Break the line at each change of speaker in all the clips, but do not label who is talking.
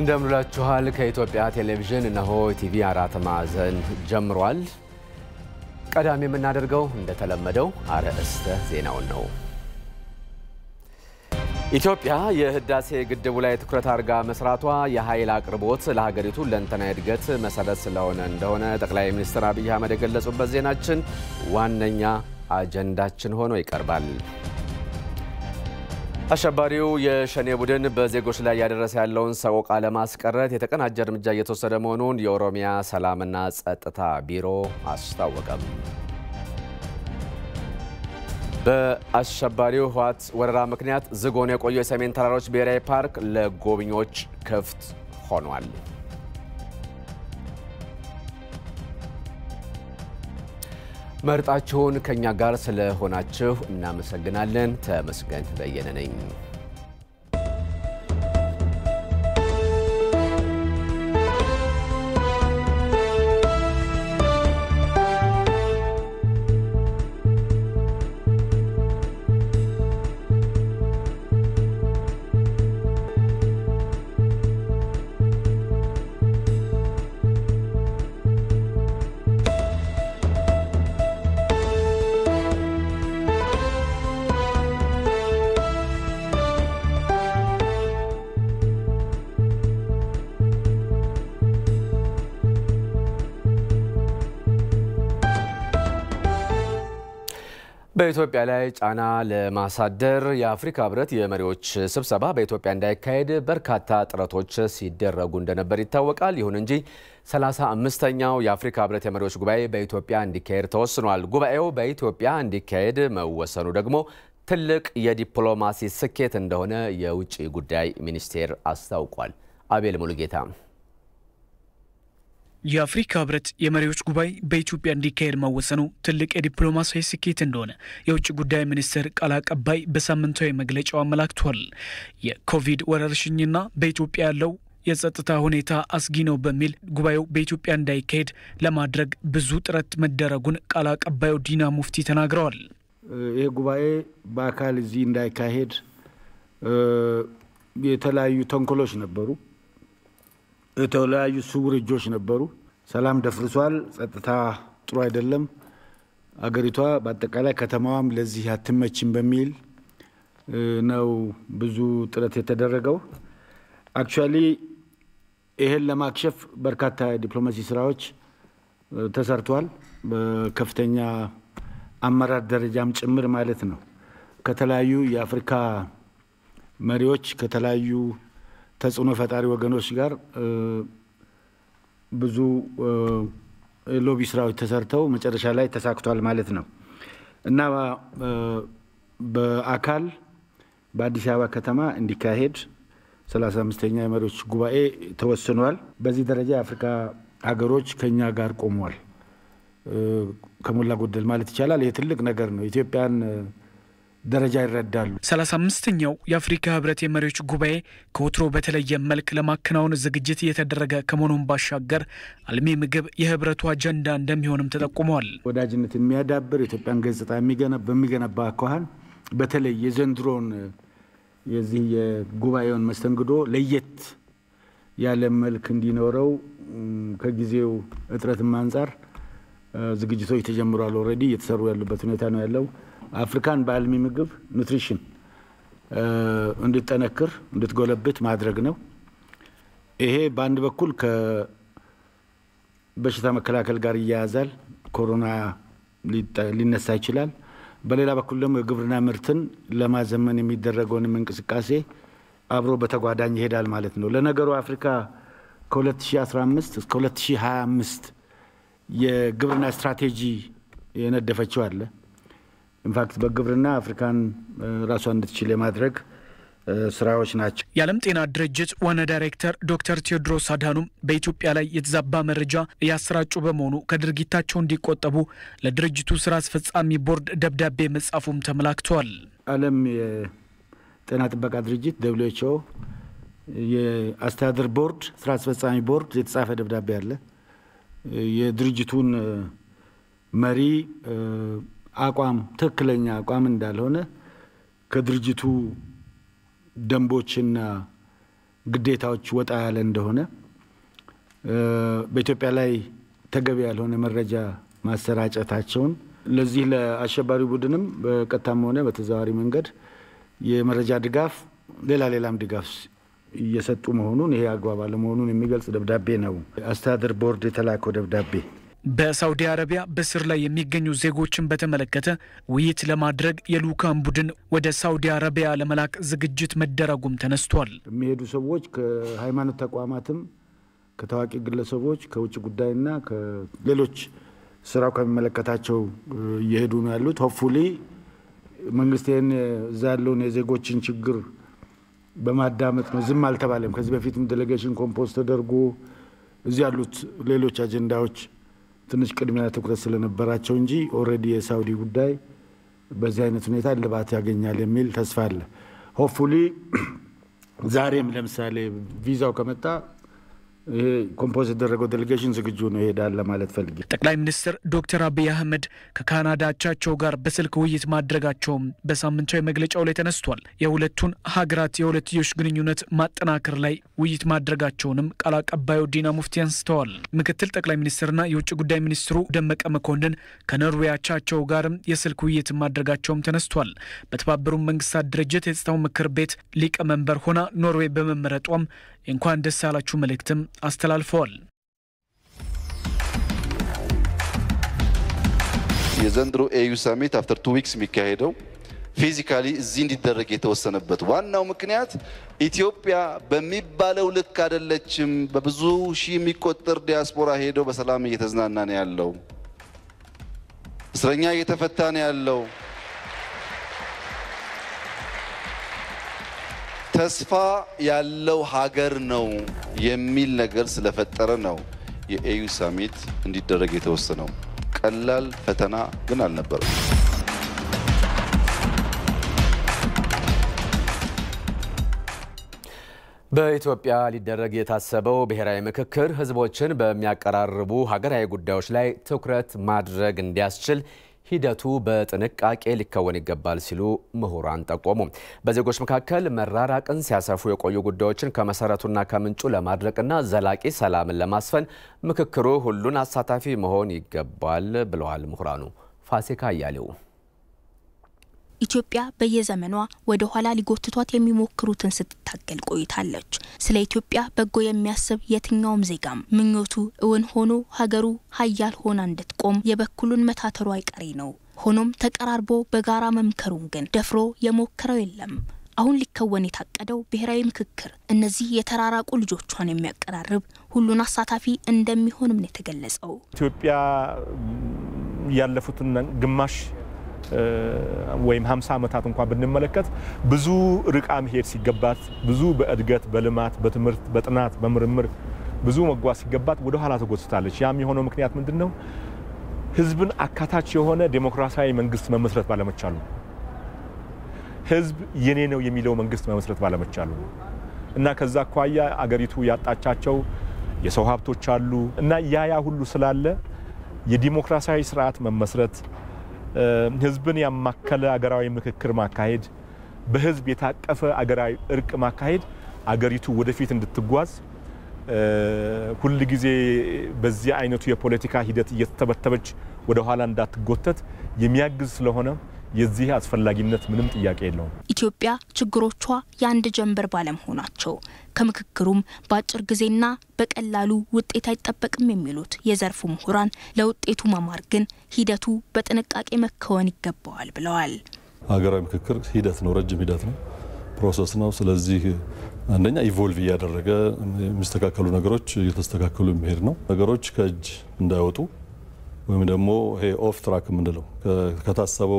እንደምንላችኋል ከኢትዮጵያ ቴሌቪዥን እነሆ ቲቪ አራት ማዕዘን ጀምሯል። ቀዳሚ የምናደርገው እንደተለመደው አርዕስተ ዜናውን ነው። ኢትዮጵያ የህዳሴ ግድቡ ላይ ትኩረት አድርጋ መስራቷ የኃይል አቅርቦት ለሀገሪቱ ለንተና እድገት መሰረት ስለሆነ እንደሆነ ጠቅላይ ሚኒስትር አብይ አህመድ የገለጹበት ዜናችን ዋነኛ አጀንዳችን ሆኖ ይቀርባል። አሸባሪው የሸኔ ቡድን በዜጎች ላይ ያደረሰ ያለውን ሰቆቃ ለማስቀረት የተቀናጀ እርምጃ እየተወሰደ መሆኑን የኦሮሚያ ሰላምና ጸጥታ ቢሮ አስታወቀም። በአሸባሪው ህወሓት ወረራ ምክንያት ዝግ ሆኖ የቆየው የሰሜን ተራሮች ብሔራዊ ፓርክ ለጎብኚዎች ክፍት ሆኗል። መርጣችሁን ከኛ ጋር ስለሆናችሁ እናመሰግናለን። ተመስገን በየነ ነኝ። በኢትዮጵያ ላይ ጫና ለማሳደር የአፍሪካ ህብረት የመሪዎች ስብሰባ በኢትዮጵያ እንዳይካሄድ በርካታ ጥረቶች ሲደረጉ እንደነበር ይታወቃል። ይሁን እንጂ 35ኛው የአፍሪካ ህብረት የመሪዎች ጉባኤ በኢትዮጵያ እንዲካሄድ ተወስኗል። ጉባኤው በኢትዮጵያ እንዲካሄድ መወሰኑ ደግሞ ትልቅ የዲፕሎማሲ ስኬት እንደሆነ የውጭ ጉዳይ ሚኒስቴር አስታውቋል። አቤል ሙሉጌታ
የአፍሪካ ህብረት የመሪዎች ጉባኤ በኢትዮጵያ እንዲካሄድ መወሰኑ ትልቅ የዲፕሎማሲያዊ ስኬት እንደሆነ የውጭ ጉዳይ ሚኒስቴር ቃል አቀባይ በሳምንታዊ መግለጫው አመላክቷል። የኮቪድ ወረርሽኝና በኢትዮጵያ ያለው የጸጥታ ሁኔታ አስጊ ነው በሚል ጉባኤው በኢትዮጵያ እንዳይካሄድ ለማድረግ ብዙ ጥረት መደረጉን ቃል አቀባዩ ዲና ሙፍቲ ተናግረዋል።
ይህ ጉባኤ በአካል እዚህ እንዳይካሄድ የተለያዩ ተንኮሎች ነበሩ። የተለያዩ ስውር እጆች ነበሩ። ሰላም ደፍርሷል። ጸጥታ ጥሩ አይደለም። አገሪቷ በአጠቃላይ ከተማዋም ለዚህ አትመችም በሚል ነው ብዙ ጥረት የተደረገው። አክቹዋሊ ይህን ለማክሸፍ በርካታ የዲፕሎማሲ ስራዎች ተሰርቷል። በከፍተኛ አመራር ደረጃም ጭምር ማለት ነው። ከተለያዩ የአፍሪካ መሪዎች ከተለያዩ ተጽዕኖ ፈጣሪ ወገኖች ጋር ብዙ ሎቢ ስራዎች ተሰርተው መጨረሻ ላይ ተሳክቷል ማለት ነው እና በአካል በአዲስ አበባ ከተማ እንዲካሄድ ሰላሳ አምስተኛ የመሪዎች ጉባኤ ተወስኗል። በዚህ ደረጃ የአፍሪካ ሀገሮች ከኛ ጋር ቆሟል ከሞላ ጎደል ማለት ይቻላል። ይህ ትልቅ ነገር ነው። ኢትዮጵያን ደረጃ ይረዳሉ።
ሰላሳ አምስተኛው የአፍሪካ ህብረት የመሪዎች ጉባኤ ከወትሮ በተለየ መልክ ለማከናወን ዝግጅት እየተደረገ ከመሆኑን ባሻገር አልሚ ምግብ የህብረቱ አጀንዳ እንደሚሆንም ተጠቁመዋል።
ወዳጅነት የሚያዳብር ኢትዮጵያን ገጽታ በሚገነባ አኳኋን በተለይ የዘንድሮን የዚህ የጉባኤውን መስተንግዶ ለየት ያለ መልክ እንዲኖረው ከጊዜው እጥረትም አንጻር ዝግጅቶች ተጀምሯል። ኦልሬዲ እየተሰሩ ያሉበት ሁኔታ ነው ያለው። አፍሪካን በአልሚ ምግብ ኑትሪሽን እንድትጠነክር እንድትጎለብት ማድረግ ነው። ይሄ በአንድ በኩል ከበሽታ መከላከል ጋር ይያያዛል። ኮሮና ሊነሳ ይችላል። በሌላ በኩል ደግሞ የግብርና ምርትን ለማዘመን የሚደረገውንም እንቅስቃሴ አብሮ በተጓዳኝ ይሄዳል ማለት ነው። ለነገሩ አፍሪካ ከ2015 እስከ 2025 የግብርና ስትራቴጂ የነደፈችው አለ። ኢንፋክት በግብርና አፍሪካን ራሷን እንድትችል የማድረግ ስራዎች ናቸው።
የዓለም ጤና ድርጅት ዋና ዳይሬክተር ዶክተር ቴዎድሮስ አድሃኖም በኢትዮጵያ ላይ የተዛባ መረጃ እያሰራጩ በመሆኑ ከድርጊታቸው እንዲቆጠቡ ለድርጅቱ ስራ አስፈጻሚ ቦርድ ደብዳቤ መጻፉም ተመላክተዋል።
ዓለም የጤና ጥበቃ ድርጅት ደብሊው ኤች ኦ የአስተዳደር ቦርድ ስራ አስፈጻሚ ቦርድ የተጻፈ ደብዳቤ አለ። የድርጅቱን መሪ አቋም ትክክለኛ አቋም እንዳልሆነ ከድርጅቱ ደንቦችና ግዴታዎች ወጣ ያለ እንደሆነ በኢትዮጵያ ላይ ተገቢ ያልሆነ መረጃ ማሰራጨታቸውን ለዚህ ለአሸባሪ ቡድንም በቀጥታም ሆነ በተዘዋዋሪ መንገድ የመረጃ ድጋፍ፣ ሌላ ሌላም ድጋፍ እየሰጡ መሆኑን ይሄ አግባብ አለመሆኑን የሚገልጽ ደብዳቤ ነው አስተዳደር ቦርድ የተላከው ደብዳቤ።
በሳውዲ አረቢያ በስር ላይ የሚገኙ ዜጎችን በተመለከተ ውይይት ለማድረግ የልኡካን ቡድን ወደ ሳውዲ አረቢያ ለመላክ ዝግጅት መደረጉም ተነስቷል።
የሚሄዱ ሰዎች ከሃይማኖት ተቋማትም ከታዋቂ ግለሰቦች ከውጭ ጉዳይና ከሌሎች ስራው ከሚመለከታቸው እየሄዱ ነው ያሉት። ሆፕፉሊ መንግስት ይህን እዛ ያለውን የዜጎችን ችግር በማዳመጥ ነው። ዝም አልተባለም። ከዚህ በፊትም ዴሌጌሽን ኮምፖዝ ተደርጎ እዚህ ያሉት ሌሎች አጀንዳዎች ትንሽ ቅድሚያ ትኩረት ስለነበራቸው እንጂ ኦልሬዲ የሳውዲ ጉዳይ በዚህ አይነት ሁኔታ እልባት ያገኛል የሚል ተስፋ አለ። ሆፕፉሊ ዛሬም ለምሳሌ ቪዛው ከመጣ ይሄ ኮምፖዝ የተደረገው ዴሌጌሽን ዝግጁ ነው ይሄዳል ለማለት ፈልጌ።
ጠቅላይ ሚኒስትር ዶክተር አብይ አህመድ ከካናዳ አቻቸው ጋር በስልክ ውይይት ማድረጋቸውም በሳምንታዊ መግለጫው ላይ ተነስቷል። የሁለቱን ሀገራት የሁለትዮሽ ግንኙነት ማጠናከር ላይ ውይይት ማድረጋቸውንም ቃል አቀባዩ ዲና ሙፍቲ አንስተዋል። ምክትል ጠቅላይ ሚኒስትርና የውጭ ጉዳይ ሚኒስትሩ ደመቀ መኮንን ከኖርዌይ አቻቸው ጋርም የስልክ ውይይት ማድረጋቸውም ተነስቷል። በተባበሩት መንግስታት ድርጅት የጸጥታው ምክር ቤት ሊቀመንበር ሆና ኖርዌይ በመመረጧም እንኳን ደስ ያላችሁ መልእክትም አስተላልፈዋል።
የዘንድሮ ኤዩ ሰሚት አፍተር ቱ ዊክስ የሚካሄደው ፊዚካሊ እዚህ እንዲደረግ የተወሰነበት ዋናው ምክንያት ኢትዮጵያ በሚባለው ልክ አይደለችም። በብዙ ሺህ የሚቆጠር ዲያስፖራ ሄደው በሰላም እየተዝናና ነው ያለው። እስረኛ እየተፈታ ነው ያለው። ተስፋ ያለው ሀገር ነው የሚል ነገር ስለፈጠረ ነው የኤዩ ሳሚት እንዲደረግ የተወሰነው። ቀላል ፈተና ግን አልነበረም።
በኢትዮጵያ ሊደረግ የታሰበው ብሔራዊ ምክክር ሕዝቦችን በሚያቀራርቡ ሀገራዊ ጉዳዮች ላይ ትኩረት ማድረግ እንዲያስችል ሂደቱ በጥንቃቄ ሊከወን ይገባል ሲሉ ምሁራን ጠቆሙ። በዜጎች መካከል መራራቅን ሲያሰፉ የቆዩ ጉዳዮችን ከመሰረቱና ከምንጩ ለማድረቅና ዘላቂ ሰላምን ለማስፈን ምክክሩ ሁሉን አሳታፊ መሆን ይገባል ብለዋል ምሁራኑ። ፋሲካ አያሌው
ኢትዮጵያ በየዘመኗ ወደ ኋላ ሊጎትቷት የሚሞክሩትን ስትታገል ቆይታለች። ስለ ኢትዮጵያ በጎ የሚያስብ የትኛውም ዜጋም ምኞቱ እውን ሆኖ ሀገሩ ሀያል ሆና እንድትቆም የበኩሉን መታተሩ አይቀሬ ነው። ሆኖም ተቀራርቦ በጋራ መምከሩን ግን ደፍሮ የሞከረው የለም። አሁን ሊከወን የታቀደው ብሔራዊ ምክክር እነዚህ የተራራቁ ልጆቿን የሚያቀራርብ ሁሉን አሳታፊ እንደሚሆንም ነው የተገለጸው።
ኢትዮጵያ ያለፉትን ግማሽ ወይም 50 ዓመታት እንኳን ብንመለከት ብዙ ርቃ መሄድ ሲገባት ብዙ በእድገት በልማት በትምህርት በጥናት በምርምር ብዙ መጓዝ ሲገባት ወደ ኋላ ተጎትታለች። ያም የሆነው ምክንያት ምንድን ነው? ህዝብን አካታች የሆነ ዴሞክራሲያዊ መንግስት መመስረት ባለመቻሉ፣ ህዝብ የኔ ነው የሚለው መንግስት መመስረት ባለመቻሉ እና ከዛ አኳያ አገሪቱ ያጣቻቸው የሰው ሀብቶች አሉ እና ያ ያ ሁሉ ስላለ የዲሞክራሲያዊ ስርዓት መመስረት ህዝብን ያማከለ አገራዊ ምክክር ማካሄድ፣ በህዝብ የታቀፈ አገራዊ እርቅ ማካሄድ አገሪቱ ወደፊት እንድትጓዝ ሁል ጊዜ በዚህ አይነቱ የፖለቲካ ሂደት እየተተበተበች ወደ ኋላ እንዳትጎተት የሚያግዝ ስለሆነ የዚህ አስፈላጊነት ምንም ጥያቄ የለውም።
ኢትዮጵያ ችግሮቿ የአንድ ጀንበር ባለመሆናቸው ከምክክሩም በአጭር ጊዜና በቀላሉ ውጤት አይጠበቅም የሚሉት የዘርፉ ምሁራን ለውጤቱ ማማር ግን ሂደቱ በጥንቃቄ መከወን ይገባዋል ብለዋል።
ሀገራዊ ምክክር ሂደት ነው፣ ረጅም ሂደት ነው፣ ፕሮሰስ ነው። ስለዚህ አንደኛ ኢቮልቭ እያደረገ የሚስተካከሉ ነገሮች እየተስተካከሉ የሚሄድ ነው። ነገሮች ከእጅ እንዳይወጡ ወይም ደግሞ ይሄ ኦፍ ትራክ የምንለው ከታሰበው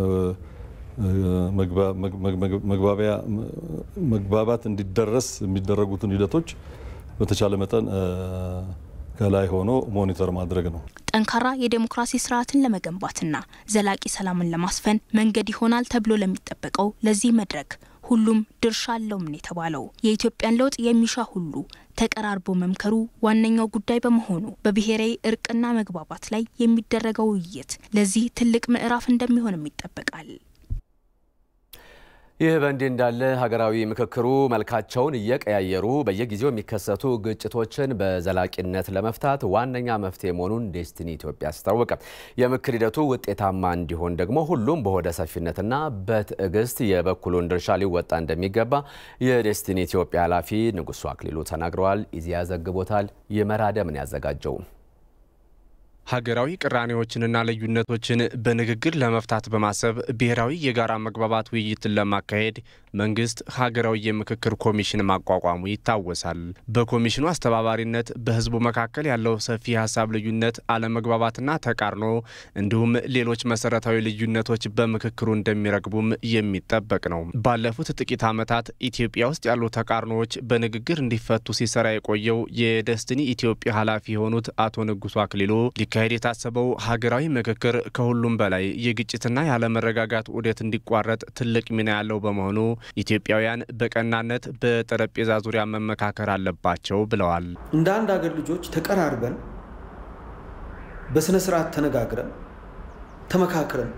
መግባባት እንዲደረስ የሚደረጉትን ሂደቶች በተቻለ መጠን ከላይ ሆኖ ሞኒተር ማድረግ ነው።
ጠንካራ የዴሞክራሲ ስርዓትን ለመገንባትና ዘላቂ ሰላምን ለማስፈን መንገድ ይሆናል ተብሎ ለሚጠበቀው ለዚህ መድረክ ሁሉም ድርሻ አለውም ነው የተባለው። የኢትዮጵያን ለውጥ የሚሻ ሁሉ ተቀራርቦ መምከሩ ዋነኛው ጉዳይ በመሆኑ በብሔራዊ እርቅና መግባባት ላይ የሚደረገው ውይይት ለዚህ ትልቅ ምዕራፍ እንደሚሆንም ይጠበቃል።
ይህ በእንዲህ እንዳለ ሀገራዊ ምክክሩ መልካቸውን እየቀያየሩ በየጊዜው የሚከሰቱ ግጭቶችን በዘላቂነት ለመፍታት ዋነኛ መፍትሄ መሆኑን ዴስቲኒ ኢትዮጵያ አስታወቀ። የምክር ሂደቱ ውጤታማ እንዲሆን ደግሞ ሁሉም በሆደ ሰፊነትና በትዕግስት የበኩሉን ድርሻ ሊወጣ እንደሚገባ የዴስቲኒ ኢትዮጵያ ኃላፊ ንጉሱ አክሊሉ ተናግረዋል። ኢዜአ ዘግቦታል። የመራደምን ያዘጋጀው
ሀገራዊ ቅራኔዎችንና ልዩነቶችን በንግግር ለመፍታት በማሰብ ብሔራዊ የጋራ መግባባት ውይይትን ለማካሄድ መንግስት ሀገራዊ የምክክር ኮሚሽን ማቋቋሙ ይታወሳል። በኮሚሽኑ አስተባባሪነት በህዝቡ መካከል ያለው ሰፊ የሀሳብ ልዩነት፣ አለመግባባትና ተቃርኖ እንዲሁም ሌሎች መሰረታዊ ልዩነቶች በምክክሩ እንደሚረግቡም የሚጠበቅ ነው። ባለፉት ጥቂት ዓመታት ኢትዮጵያ ውስጥ ያሉ ተቃርኖዎች በንግግር እንዲፈቱ ሲሰራ የቆየው የደስትኒ ኢትዮጵያ ኃላፊ የሆኑት አቶ ንጉሱ አክሊሉ ሊካሄድ የታሰበው ሀገራዊ ምክክር ከሁሉም በላይ የግጭትና ያለመረጋጋት ዑደት እንዲቋረጥ ትልቅ ሚና ያለው በመሆኑ ኢትዮጵያውያን በቀናነት በጠረጴዛ ዙሪያ መመካከር አለባቸው ብለዋል።
እንደ አንድ ሀገር ልጆች ተቀራርበን በስነ ስርዓት ተነጋግረን ተመካክረን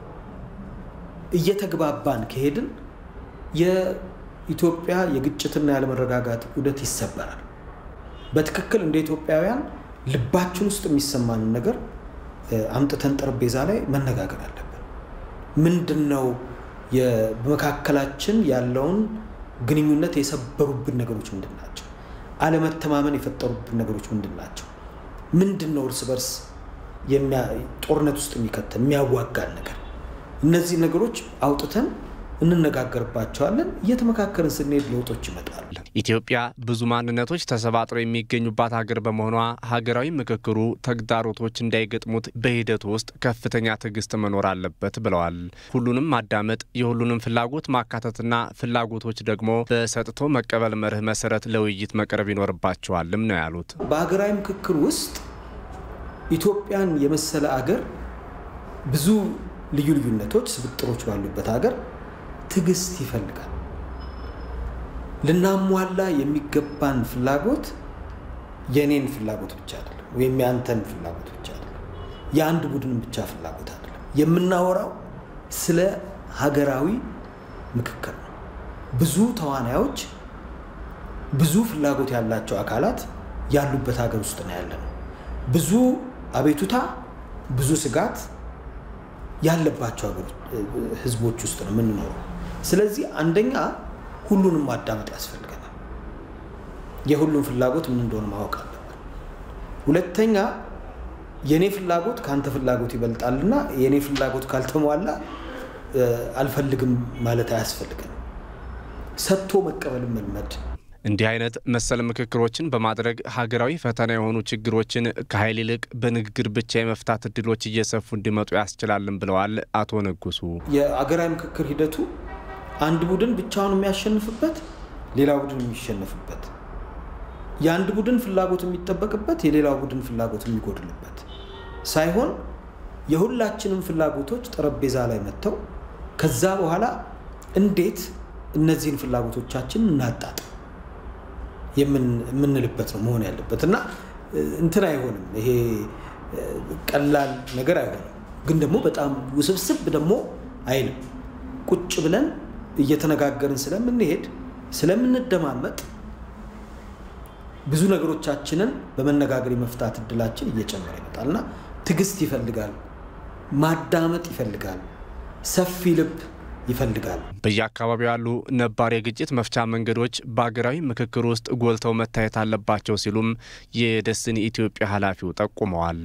እየተግባባን ከሄድን የኢትዮጵያ የግጭትና ያለመረጋጋት ዑደት ይሰበራል። በትክክል እንደ ኢትዮጵያውያን ልባችን ውስጥ የሚሰማንን ነገር አምጥተን ጠረጴዛ ላይ መነጋገር አለብን። ምንድን ነው በመካከላችን ያለውን ግንኙነት የሰበሩብን ነገሮች ምንድን ናቸው? አለመተማመን የፈጠሩብን ነገሮች ምንድን ናቸው? ምንድን ነው እርስ በርስ ጦርነት ውስጥ የሚከተን የሚያዋጋን ነገር? እነዚህ ነገሮች አውጥተን እንነጋገርባቸዋለን። እየተመካከርን ስንሄድ ለውጦች ይመጣሉ።
ኢትዮጵያ ብዙ ማንነቶች ተሰባጥረው የሚገኙባት ሀገር በመሆኗ ሀገራዊ ምክክሩ ተግዳሮቶች እንዳይገጥሙት በሂደቱ ውስጥ ከፍተኛ ትዕግስት መኖር አለበት ብለዋል። ሁሉንም ማዳመጥ፣ የሁሉንም ፍላጎት ማካተትና ፍላጎቶች ደግሞ በሰጥቶ መቀበል መርህ መሰረት ለውይይት መቅረብ ይኖርባቸዋልም ነው ያሉት።
በሀገራዊ ምክክር ውስጥ ኢትዮጵያን የመሰለ አገር ብዙ ልዩ ልዩነቶች፣ ስብጥሮች ባሉበት ሀገር ትዕግስት ይፈልጋል። ልናሟላ የሚገባን ፍላጎት የኔን ፍላጎት ብቻ አይደለም፣ ወይም የአንተን ፍላጎት ብቻ አይደለም፣ የአንድ ቡድን ብቻ ፍላጎት አይደለም። የምናወራው ስለ ሀገራዊ ምክክር ነው። ብዙ ተዋናዮች፣ ብዙ ፍላጎት ያላቸው አካላት ያሉበት ሀገር ውስጥ ነው ያለ ነው። ብዙ አቤቱታ፣ ብዙ ስጋት ያለባቸው ህዝቦች ውስጥ ነው የምንኖረው። ስለዚህ አንደኛ ሁሉንም ማዳመጥ ያስፈልገናል። የሁሉም ፍላጎት ምን እንደሆነ ማወቅ አለብን። ሁለተኛ የእኔ ፍላጎት ከአንተ ፍላጎት ይበልጣልና የእኔ ፍላጎት ካልተሟላ አልፈልግም ማለት አያስፈልገንም። ሰጥቶ መቀበልን መልመድ
እንዲህ አይነት መሰል ምክክሮችን በማድረግ ሀገራዊ ፈተና የሆኑ ችግሮችን ከኃይል ይልቅ በንግግር ብቻ የመፍታት እድሎች እየሰፉ እንዲመጡ ያስችላልን ብለዋል አቶ ንጉሱ።
የአገራዊ ምክክር ሂደቱ አንድ ቡድን ብቻውን የሚያሸንፍበት፣ ሌላ ቡድን የሚሸነፍበት፣ የአንድ ቡድን ፍላጎት የሚጠበቅበት፣ የሌላው ቡድን ፍላጎት የሚጎድልበት ሳይሆን የሁላችንም ፍላጎቶች ጠረጴዛ ላይ መጥተው ከዛ በኋላ እንዴት እነዚህን ፍላጎቶቻችን እናጣጥም የምንልበት ነው መሆን ያለበት እና እንትን አይሆንም። ይሄ ቀላል ነገር አይሆንም፣ ግን ደግሞ በጣም ውስብስብ ደግሞ አይልም። ቁጭ ብለን እየተነጋገርን ስለምንሄድ ስለምንደማመጥ ብዙ ነገሮቻችንን በመነጋገር የመፍታት እድላችን እየጨመረ ይመጣል እና ትዕግስት ይፈልጋል፣ ማዳመጥ ይፈልጋል፣ ሰፊ ልብ ይፈልጋል።
በየአካባቢው ያሉ ነባር የግጭት መፍቻ መንገዶች በሀገራዊ ምክክር ውስጥ ጎልተው መታየት አለባቸው ሲሉም የደስትኒ ኢትዮጵያ ኃላፊው ጠቁመዋል።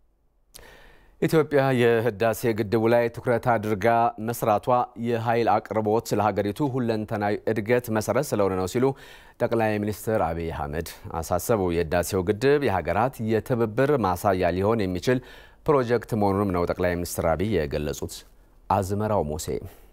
ኢትዮጵያ የህዳሴ ግድቡ ላይ ትኩረት አድርጋ መስራቷ የኃይል አቅርቦት ለሀገሪቱ ሁለንተናዊ እድገት መሰረት ስለሆነ ነው ሲሉ ጠቅላይ ሚኒስትር አብይ አህመድ አሳሰቡ። የህዳሴው ግድብ የሀገራት የትብብር ማሳያ ሊሆን የሚችል ፕሮጀክት መሆኑንም ነው ጠቅላይ ሚኒስትር አብይ የገለጹት። አዝመራው ሞሴ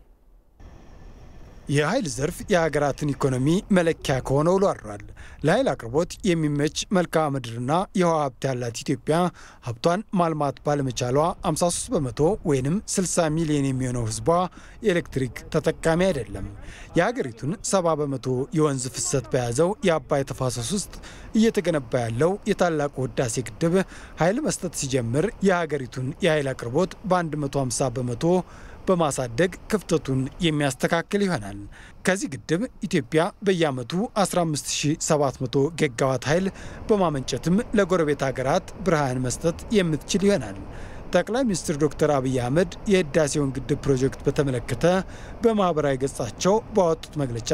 የኃይል ዘርፍ የሀገራትን ኢኮኖሚ መለኪያ ከሆነ ውሎ አድሯል። ለኃይል አቅርቦት የሚመች መልክዓ ምድርና የውሃ ሀብት ያላት ኢትዮጵያ ሀብቷን ማልማት ባለመቻሏ 53 በመቶ ወይም 60 ሚሊዮን የሚሆነው ህዝቧ የኤሌክትሪክ ተጠቃሚ አይደለም። የሀገሪቱን 70 በመቶ የወንዝ ፍሰት በያዘው የአባይ ተፋሰስ ውስጥ እየተገነባ ያለው የታላቁ ህዳሴ ግድብ ኃይል መስጠት ሲጀምር የሀገሪቱን የኃይል አቅርቦት በ150 በመቶ በማሳደግ ክፍተቱን የሚያስተካክል ይሆናል። ከዚህ ግድብ ኢትዮጵያ በየዓመቱ 15700 ጊጋዋት ኃይል በማመንጨትም ለጎረቤት ሀገራት ብርሃን መስጠት የምትችል ይሆናል። ጠቅላይ ሚኒስትር ዶክተር አብይ አህመድ የህዳሴውን ግድብ ፕሮጀክት በተመለከተ በማህበራዊ ገጻቸው ባወጡት መግለጫ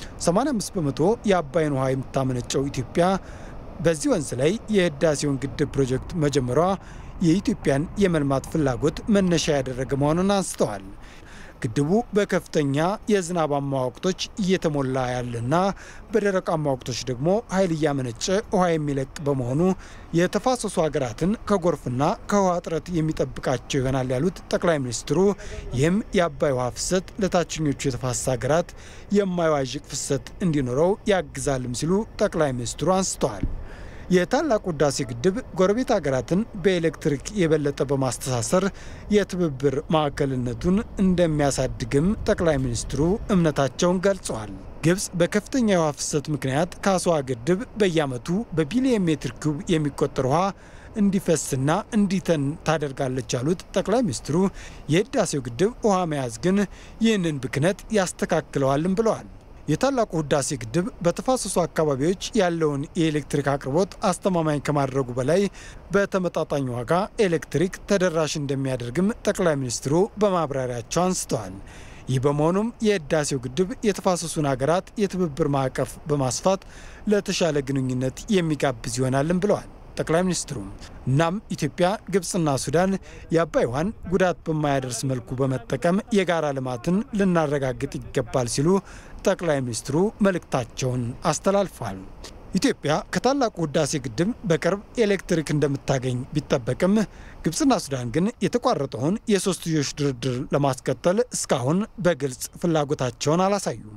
85 በመቶ የአባይን ውሃ የምታመነጨው ኢትዮጵያ በዚህ ወንዝ ላይ የህዳሴውን ግድብ ፕሮጀክት መጀመሯ የኢትዮጵያን የመልማት ፍላጎት መነሻ ያደረገ መሆኑን አንስተዋል። ግድቡ በከፍተኛ የዝናባማ ወቅቶች እየተሞላ ያለና በደረቃማ ወቅቶች ደግሞ ኃይል እያመነጨ ውሃ የሚለቅ በመሆኑ የተፋሰሱ ሀገራትን ከጎርፍና ከውሃ እጥረት የሚጠብቃቸው ይሆናል ያሉት ጠቅላይ ሚኒስትሩ ይህም የአባይ ውሃ ፍሰት ለታችኞቹ የተፋሰስ ሀገራት የማይዋዥቅ ፍሰት እንዲኖረው ያግዛልም ሲሉ ጠቅላይ ሚኒስትሩ አንስተዋል። የታላቁ ህዳሴ ግድብ ጎረቤት ሀገራትን በኤሌክትሪክ የበለጠ በማስተሳሰር የትብብር ማዕከልነቱን እንደሚያሳድግም ጠቅላይ ሚኒስትሩ እምነታቸውን ገልጸዋል። ግብጽ በከፍተኛ የውሃ ፍሰት ምክንያት ከአስዋ ግድብ በየዓመቱ በቢሊየን ሜትር ኩብ የሚቆጠር ውሃ እንዲፈስና እንዲተን ታደርጋለች ያሉት ጠቅላይ ሚኒስትሩ የህዳሴው ግድብ ውሃ መያዝ ግን ይህንን ብክነት ያስተካክለዋልም ብለዋል። የታላቁ ህዳሴ ግድብ በተፋሰሱ አካባቢዎች ያለውን የኤሌክትሪክ አቅርቦት አስተማማኝ ከማድረጉ በላይ በተመጣጣኝ ዋጋ ኤሌክትሪክ ተደራሽ እንደሚያደርግም ጠቅላይ ሚኒስትሩ በማብራሪያቸው አንስተዋል። ይህ በመሆኑም የህዳሴው ግድብ የተፋሰሱን ሀገራት የትብብር ማዕቀፍ በማስፋት ለተሻለ ግንኙነት የሚጋብዝ ይሆናልም ብለዋል ጠቅላይ ሚኒስትሩ። እናም ኢትዮጵያ፣ ግብፅና ሱዳን የአባይ ውሃን ጉዳት በማያደርስ መልኩ በመጠቀም የጋራ ልማትን ልናረጋግጥ ይገባል ሲሉ ጠቅላይ ሚኒስትሩ መልእክታቸውን አስተላልፈዋል። ኢትዮጵያ ከታላቁ ህዳሴ ግድብ በቅርብ ኤሌክትሪክ እንደምታገኝ ቢጠበቅም ግብፅና ሱዳን ግን የተቋረጠውን የሶስትዮሽ ድርድር ለማስቀጠል እስካሁን በግልጽ ፍላጎታቸውን አላሳዩም።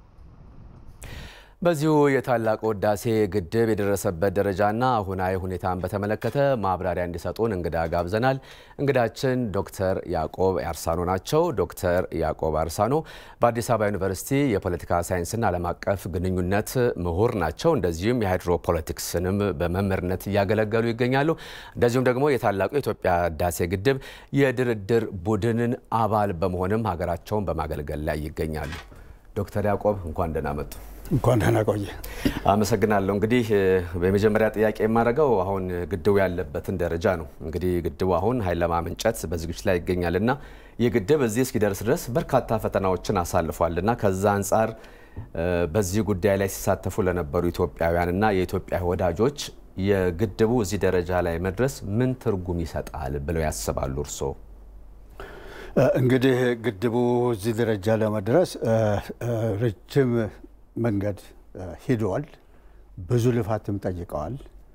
በዚሁ የታላቁ ህዳሴ ግድብ የደረሰበት ደረጃና አሁናዊ ሁኔታን በተመለከተ ማብራሪያ እንዲሰጡን እንግዳ ጋብዘናል። እንግዳችን ዶክተር ያዕቆብ አርሳኖ ናቸው። ዶክተር ያዕቆብ አርሳኖ በአዲስ አበባ ዩኒቨርሲቲ የፖለቲካ ሳይንስና ዓለም አቀፍ ግንኙነት ምሁር ናቸው። እንደዚሁም የሃይድሮፖለቲክስንም በመምህርነት እያገለገሉ ይገኛሉ። እንደዚሁም ደግሞ የታላቁ የኢትዮጵያ ህዳሴ ግድብ የድርድር ቡድንን አባል በመሆንም ሀገራቸውን በማገልገል ላይ ይገኛሉ። ዶክተር ያዕቆብ እንኳን ደህና መጡ።
እንኳን ደህና ቆየ።
አመሰግናለሁ። እንግዲህ በመጀመሪያ ጥያቄ የማደርገው አሁን ግድቡ ያለበትን ደረጃ ነው። እንግዲህ ግድቡ አሁን ኃይል ለማመንጨት በዝግጅት ላይ ይገኛል እና ይህ ግድብ እዚህ እስኪደርስ ድረስ በርካታ ፈተናዎችን አሳልፏል እና ከዛ አንጻር በዚህ ጉዳይ ላይ ሲሳተፉ ለነበሩ ኢትዮጵያውያን እና የኢትዮጵያ ወዳጆች የግድቡ እዚህ ደረጃ ላይ መድረስ ምን ትርጉም ይሰጣል ብለው ያስባሉ እርስዎ?
እንግዲህ ግድቡ እዚህ ደረጃ ለመድረስ ረጅም መንገድ ሂደዋል። ብዙ ልፋትም ጠይቀዋል።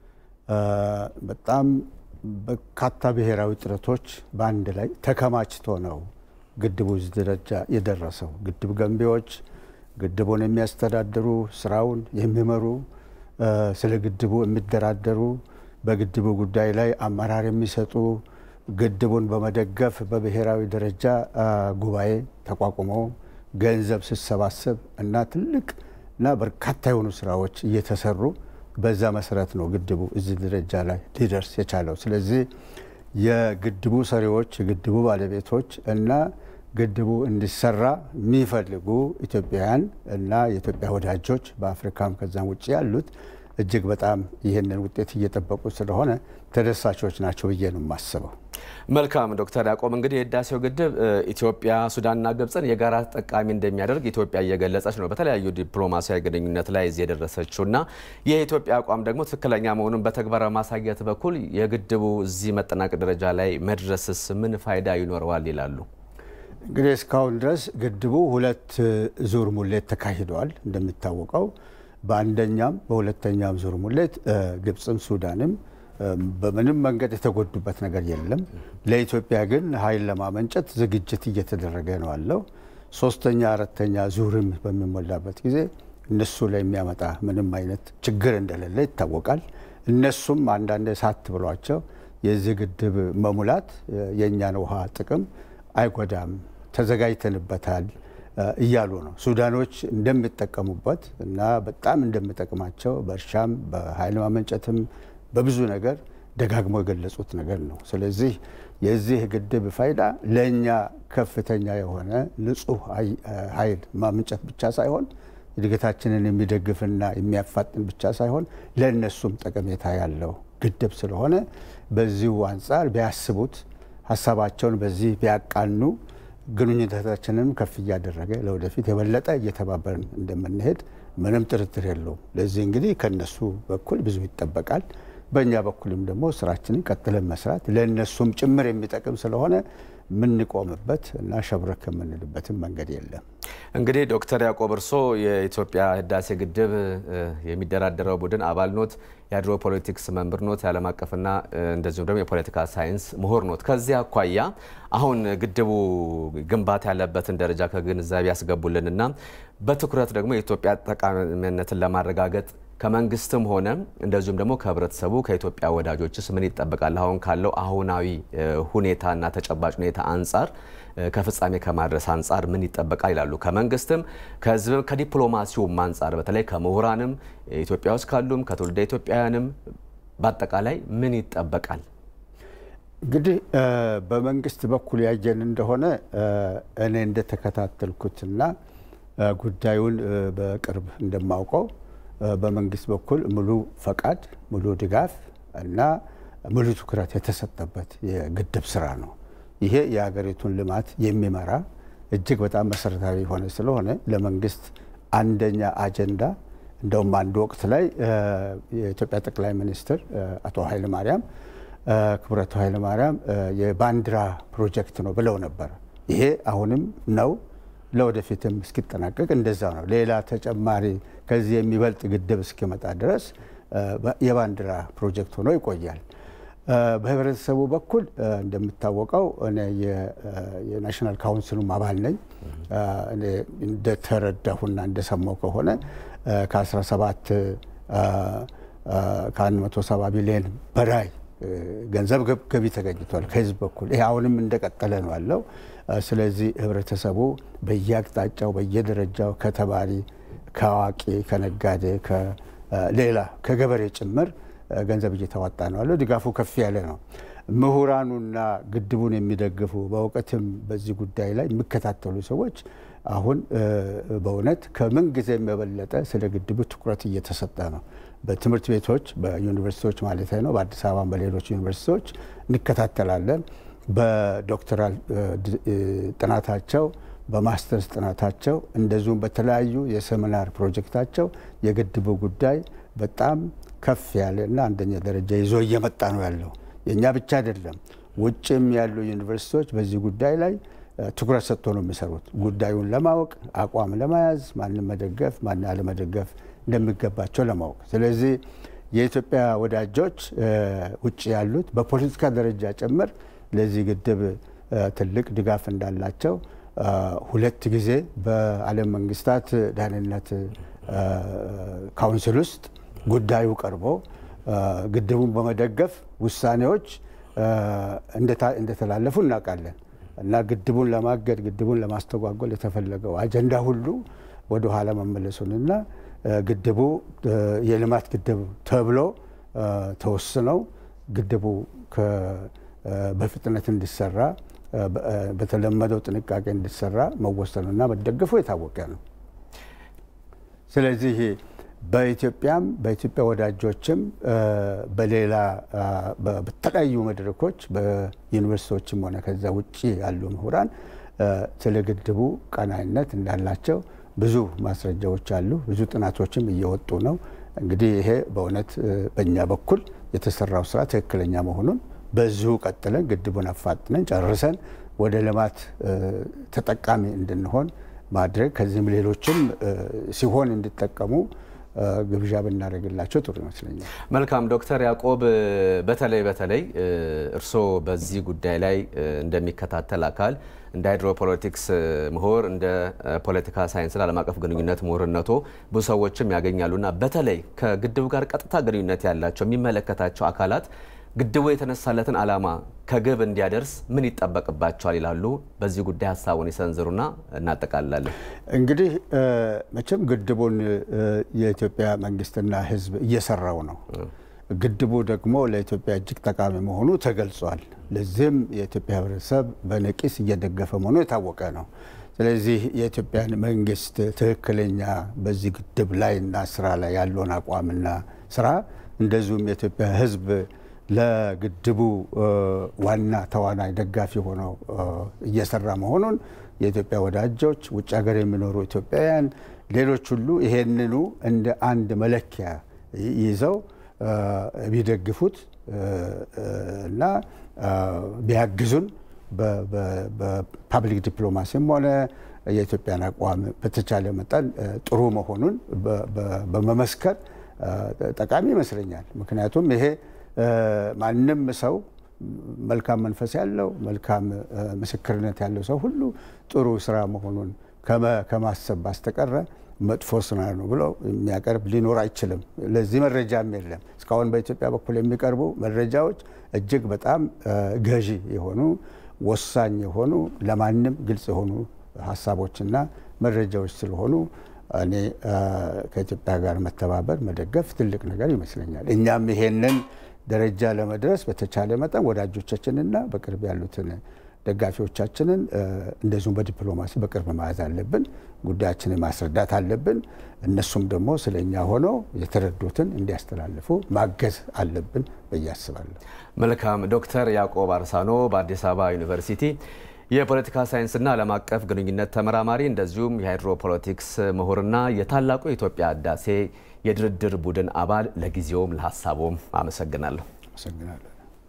በጣም በርካታ ብሔራዊ ጥረቶች በአንድ ላይ ተከማችቶ ነው ግድቡ እዚህ ደረጃ የደረሰው። ግድብ ገንቢዎች፣ ግድቡን የሚያስተዳድሩ፣ ስራውን የሚመሩ፣ ስለ ግድቡ የሚደራደሩ፣ በግድቡ ጉዳይ ላይ አመራር የሚሰጡ ግድቡን በመደገፍ በብሔራዊ ደረጃ ጉባኤ ተቋቁሞ ገንዘብ ሲሰባሰብ እና ትልቅ እና በርካታ የሆኑ ስራዎች እየተሰሩ በዛ መሰረት ነው ግድቡ እዚህ ደረጃ ላይ ሊደርስ የቻለው። ስለዚህ የግድቡ ሰሪዎች፣ የግድቡ ባለቤቶች እና ግድቡ እንዲሰራ የሚፈልጉ ኢትዮጵያውያን እና የኢትዮጵያ ወዳጆች በአፍሪካም ከዛም ውጭ ያሉት እጅግ በጣም ይህንን ውጤት እየጠበቁ ስለሆነ ተደሳቾች ናቸው ብዬ ነው የማስበው።
መልካም ዶክተር ያዕቆብ እንግዲህ የህዳሴው ግድብ ኢትዮጵያ ሱዳንና ግብፅን የጋራ ተጠቃሚ እንደሚያደርግ ኢትዮጵያ እየገለጸች ነው በተለያዩ ዲፕሎማሲያዊ ግንኙነት ላይ እዚህ የደረሰችው እና የኢትዮጵያ አቋም ደግሞ ትክክለኛ መሆኑን በተግባር በማሳየት በኩል የግድቡ እዚህ መጠናቀቅ ደረጃ ላይ መድረስስ ምን ፋይዳ ይኖረዋል ይላሉ?
እንግዲህ እስካሁን ድረስ ግድቡ ሁለት ዙር ሙሌት ተካሂደዋል። እንደሚታወቀው በአንደኛም በሁለተኛም ዙር ሙሌት ግብፅም ሱዳንም በምንም መንገድ የተጎዱበት ነገር የለም። ለኢትዮጵያ ግን ኃይል ለማመንጨት ዝግጅት እየተደረገ ነው ያለው። ሶስተኛ አራተኛ ዙርም በሚሞላበት ጊዜ እነሱ ላይ የሚያመጣ ምንም አይነት ችግር እንደሌለ ይታወቃል። እነሱም አንዳንድ ሳት ብሏቸው የዚህ ግድብ መሙላት የእኛን ውሃ ጥቅም አይጎዳም፣ ተዘጋጅተንበታል እያሉ ነው። ሱዳኖች እንደሚጠቀሙበት እና በጣም እንደሚጠቅማቸው በእርሻም በኃይል ማመንጨትም በብዙ ነገር ደጋግሞ የገለጹት ነገር ነው። ስለዚህ የዚህ ግድብ ፋይዳ ለእኛ ከፍተኛ የሆነ ንጹህ ኃይል ማምንጨት ብቻ ሳይሆን እድገታችንን የሚደግፍና የሚያፋጥን ብቻ ሳይሆን ለእነሱም ጠቀሜታ ያለው ግድብ ስለሆነ በዚሁ አንጻር ቢያስቡት ሀሳባቸውን በዚህ ቢያቃኑ ግንኙነታችንም ከፍ እያደረገ ለወደፊት የበለጠ እየተባበርን እንደምንሄድ ምንም ጥርጥር የለውም። ለዚህ እንግዲህ ከነሱ በኩል ብዙ ይጠበቃል። በእኛ በኩልም ደግሞ ስራችንን ቀጥለን መስራት ለእነሱም ጭምር የሚጠቅም ስለሆነ የምንቆምበት እና ሸብረክ የምንልበትም መንገድ የለም።
እንግዲህ ዶክተር ያዕቆብ እርሶ የኢትዮጵያ ህዳሴ ግድብ የሚደራደረው ቡድን አባል ኖት፣ የሃይድሮ ፖለቲክስ መምህር ኖት፣ የዓለም አቀፍና እንደዚሁም ደግሞ የፖለቲካ ሳይንስ ምሁር ኖት። ከዚህ አኳያ አሁን ግድቡ ግንባታ ያለበትን ደረጃ ከግንዛቤ ያስገቡልንና በትኩረት ደግሞ የኢትዮጵያ ጠቃሚነትን ለማረጋገጥ ከመንግስትም ሆነ እንደዚሁም ደግሞ ከህብረተሰቡ ከኢትዮጵያ ወዳጆችስ ምን ይጠበቃል? አሁን ካለው አሁናዊ ሁኔታና ተጨባጭ ሁኔታ አንጻር ከፍጻሜ ከማድረስ አንጻር ምን ይጠበቃል ይላሉ? ከመንግስትም ከህዝብም ከዲፕሎማሲውም አንጻር በተለይ ከምሁራንም ኢትዮጵያ ውስጥ ካሉም ከትውልደ ኢትዮጵያውያንም በአጠቃላይ ምን ይጠበቃል?
እንግዲህ በመንግስት በኩል ያየን እንደሆነ እኔ እንደተከታተልኩትና ጉዳዩን በቅርብ እንደማውቀው በመንግስት በኩል ሙሉ ፈቃድ፣ ሙሉ ድጋፍ እና ሙሉ ትኩረት የተሰጠበት የግድብ ስራ ነው። ይሄ የሀገሪቱን ልማት የሚመራ እጅግ በጣም መሰረታዊ የሆነ ስለሆነ ለመንግስት አንደኛ አጀንዳ እንደውም አንድ ወቅት ላይ የኢትዮጵያ ጠቅላይ ሚኒስትር አቶ ኃይለማርያም ክቡራቱ ኃይለማርያም የባንዲራ ፕሮጀክት ነው ብለው ነበር። ይሄ አሁንም ነው ለወደፊትም እስኪጠናቀቅ እንደዛ ነው። ሌላ ተጨማሪ ከዚህ የሚበልጥ ግድብ እስኪመጣ ድረስ የባንዲራ ፕሮጀክት ሆኖ ይቆያል። በህብረተሰቡ በኩል እንደሚታወቀው እኔ የናሽናል ካውንስሉም አባል ነኝ። እኔ እንደተረዳሁና እንደሰማው ከሆነ ከ17 ከ170 ቢሊዮን በላይ ገንዘብ ገቢ ተገኝቷል ከህዝብ በኩል። ይሄ አሁንም እንደቀጠለ ነው ያለው። ስለዚህ ህብረተሰቡ በየአቅጣጫው በየደረጃው ከተማሪ፣ ከአዋቂ፣ ከነጋዴ፣ ሌላ ከገበሬ ጭምር ገንዘብ እየተዋጣ ነው ያለው። ድጋፉ ከፍ ያለ ነው። ምሁራኑና ግድቡን የሚደግፉ በእውቀትም በዚህ ጉዳይ ላይ የሚከታተሉ ሰዎች አሁን በእውነት ከምን ጊዜም የበለጠ ስለ ግድቡ ትኩረት እየተሰጠ ነው። በትምህርት ቤቶች በዩኒቨርሲቲዎች ማለት ነው። በአዲስ አበባ በሌሎች ዩኒቨርሲቲዎች እንከታተላለን። በዶክተራል ጥናታቸው በማስተርስ ጥናታቸው እንደዚሁም በተለያዩ የሴሚናር ፕሮጀክታቸው የግድቡ ጉዳይ በጣም ከፍ ያለ እና አንደኛ ደረጃ ይዞ እየመጣ ነው ያለው። የእኛ ብቻ አይደለም፣ ውጭም ያሉ ዩኒቨርሲቲዎች በዚህ ጉዳይ ላይ ትኩረት ሰጥቶ ነው የሚሰሩት። ጉዳዩን ለማወቅ አቋም ለመያዝ ማንም መደገፍ ማን አለመደገፍ እንደሚገባቸው ለማወቅ። ስለዚህ የኢትዮጵያ ወዳጆች ውጭ ያሉት በፖለቲካ ደረጃ ጭምር ለዚህ ግድብ ትልቅ ድጋፍ እንዳላቸው ሁለት ጊዜ በዓለም መንግስታት ደህንነት ካውንስል ውስጥ ጉዳዩ ቀርቦ ግድቡን በመደገፍ ውሳኔዎች እንደተላለፉ እናውቃለን። እና ግድቡን ለማገድ ግድቡን ለማስተጓጎል የተፈለገው አጀንዳ ሁሉ ወደ ኋላ መመለሱንና ግድቡ የልማት ግድብ ተብሎ ተወስነው ግድቡ በፍጥነት እንዲሰራ በተለመደው ጥንቃቄ እንዲሰራ መወሰኑና መደገፉ የታወቀ ነው። ስለዚህ በኢትዮጵያም በኢትዮጵያ ወዳጆችም በሌላ በተለያዩ መድረኮች በዩኒቨርሲቲዎችም ሆነ ከዛ ውጭ ያሉ ምሁራን ስለ ግድቡ ቀናይነት እንዳላቸው ብዙ ማስረጃዎች አሉ። ብዙ ጥናቶችም እየወጡ ነው። እንግዲህ ይሄ በእውነት በእኛ በኩል የተሰራው ስራ ትክክለኛ መሆኑን በዚሁ ቀጥለን ግድቡን አፋጥነን ጨርሰን ወደ ልማት ተጠቃሚ እንድንሆን ማድረግ ከዚህም ሌሎችም ሲሆን እንዲጠቀሙ ግብዣ ብናደርግላቸው ጥሩ ይመስለኛል።
መልካም ዶክተር ያዕቆብ በተለይ በተለይ እርስዎ በዚህ ጉዳይ ላይ እንደሚከታተል አካል እንደ ሃይድሮፖለቲክስ ምሁር እንደ ፖለቲካ ሳይንስና ዓለም አቀፍ ግንኙነት ምሁርነቶ ብዙ ሰዎችም ያገኛሉና በተለይ ከግድቡ ጋር ቀጥታ ግንኙነት ያላቸው የሚመለከታቸው አካላት ግድቡ የተነሳለትን ዓላማ ከግብ እንዲያደርስ ምን ይጠበቅባቸዋል ይላሉ? በዚህ ጉዳይ ሀሳቡን ይሰንዝሩና እናጠቃልላለን።
እንግዲህ መቼም ግድቡን የኢትዮጵያ መንግስትና ሕዝብ እየሰራው ነው። ግድቡ ደግሞ ለኢትዮጵያ እጅግ ጠቃሚ መሆኑ ተገልጿል። ለዚህም የኢትዮጵያ ሕብረተሰብ በነቂስ እየደገፈ መሆኑ የታወቀ ነው። ስለዚህ የኢትዮጵያን መንግስት ትክክለኛ በዚህ ግድብ ላይ እና ስራ ላይ ያለውን አቋምና ስራ እንደዚሁም የኢትዮጵያ ሕዝብ ለግድቡ ዋና ተዋናይ ደጋፊ ሆነው እየሰራ መሆኑን የኢትዮጵያ ወዳጆች፣ ውጭ ሀገር የሚኖሩ ኢትዮጵያውያን፣ ሌሎች ሁሉ ይሄንኑ እንደ አንድ መለኪያ ይዘው ቢደግፉት እና ቢያግዙን በፓብሊክ ዲፕሎማሲም ሆነ የኢትዮጵያን አቋም በተቻለ መጠን ጥሩ መሆኑን በመመስከር ጠቃሚ ይመስለኛል። ምክንያቱም ይሄ ማንም ሰው መልካም መንፈስ ያለው መልካም ምስክርነት ያለው ሰው ሁሉ ጥሩ ስራ መሆኑን ከማሰብ ባስተቀረ መጥፎ ስራ ነው ብሎ የሚያቀርብ ሊኖር አይችልም። ለዚህ መረጃም የለም። እስካሁን በኢትዮጵያ በኩል የሚቀርቡ መረጃዎች እጅግ በጣም ገዢ የሆኑ ወሳኝ የሆኑ ለማንም ግልጽ የሆኑ ሀሳቦችና መረጃዎች ስለሆኑ እኔ ከኢትዮጵያ ጋር መተባበር መደገፍ ትልቅ ነገር ይመስለኛል። እኛም ይሄንን ደረጃ ለመድረስ በተቻለ መጠን ወዳጆቻችንና በቅርብ ያሉትን ደጋፊዎቻችንን እንደዚሁም በዲፕሎማሲ በቅርብ መያዝ አለብን። ጉዳያችንን ማስረዳት አለብን። እነሱም ደግሞ ስለ እኛ ሆነው የተረዱትን እንዲያስተላልፉ ማገዝ አለብን ብዬ አስባለሁ።
መልካም። ዶክተር ያዕቆብ አርሳኖ በአዲስ አበባ ዩኒቨርሲቲ የፖለቲካ ሳይንስና ዓለም አቀፍ ግንኙነት ተመራማሪ እንደዚሁም የሃይድሮፖለቲክስ ምሁርና የታላቁ የኢትዮጵያ ህዳሴ የድርድር ቡድን አባል፣ ለጊዜውም ለሀሳቦም አመሰግናለሁ።
አመሰግናለሁ።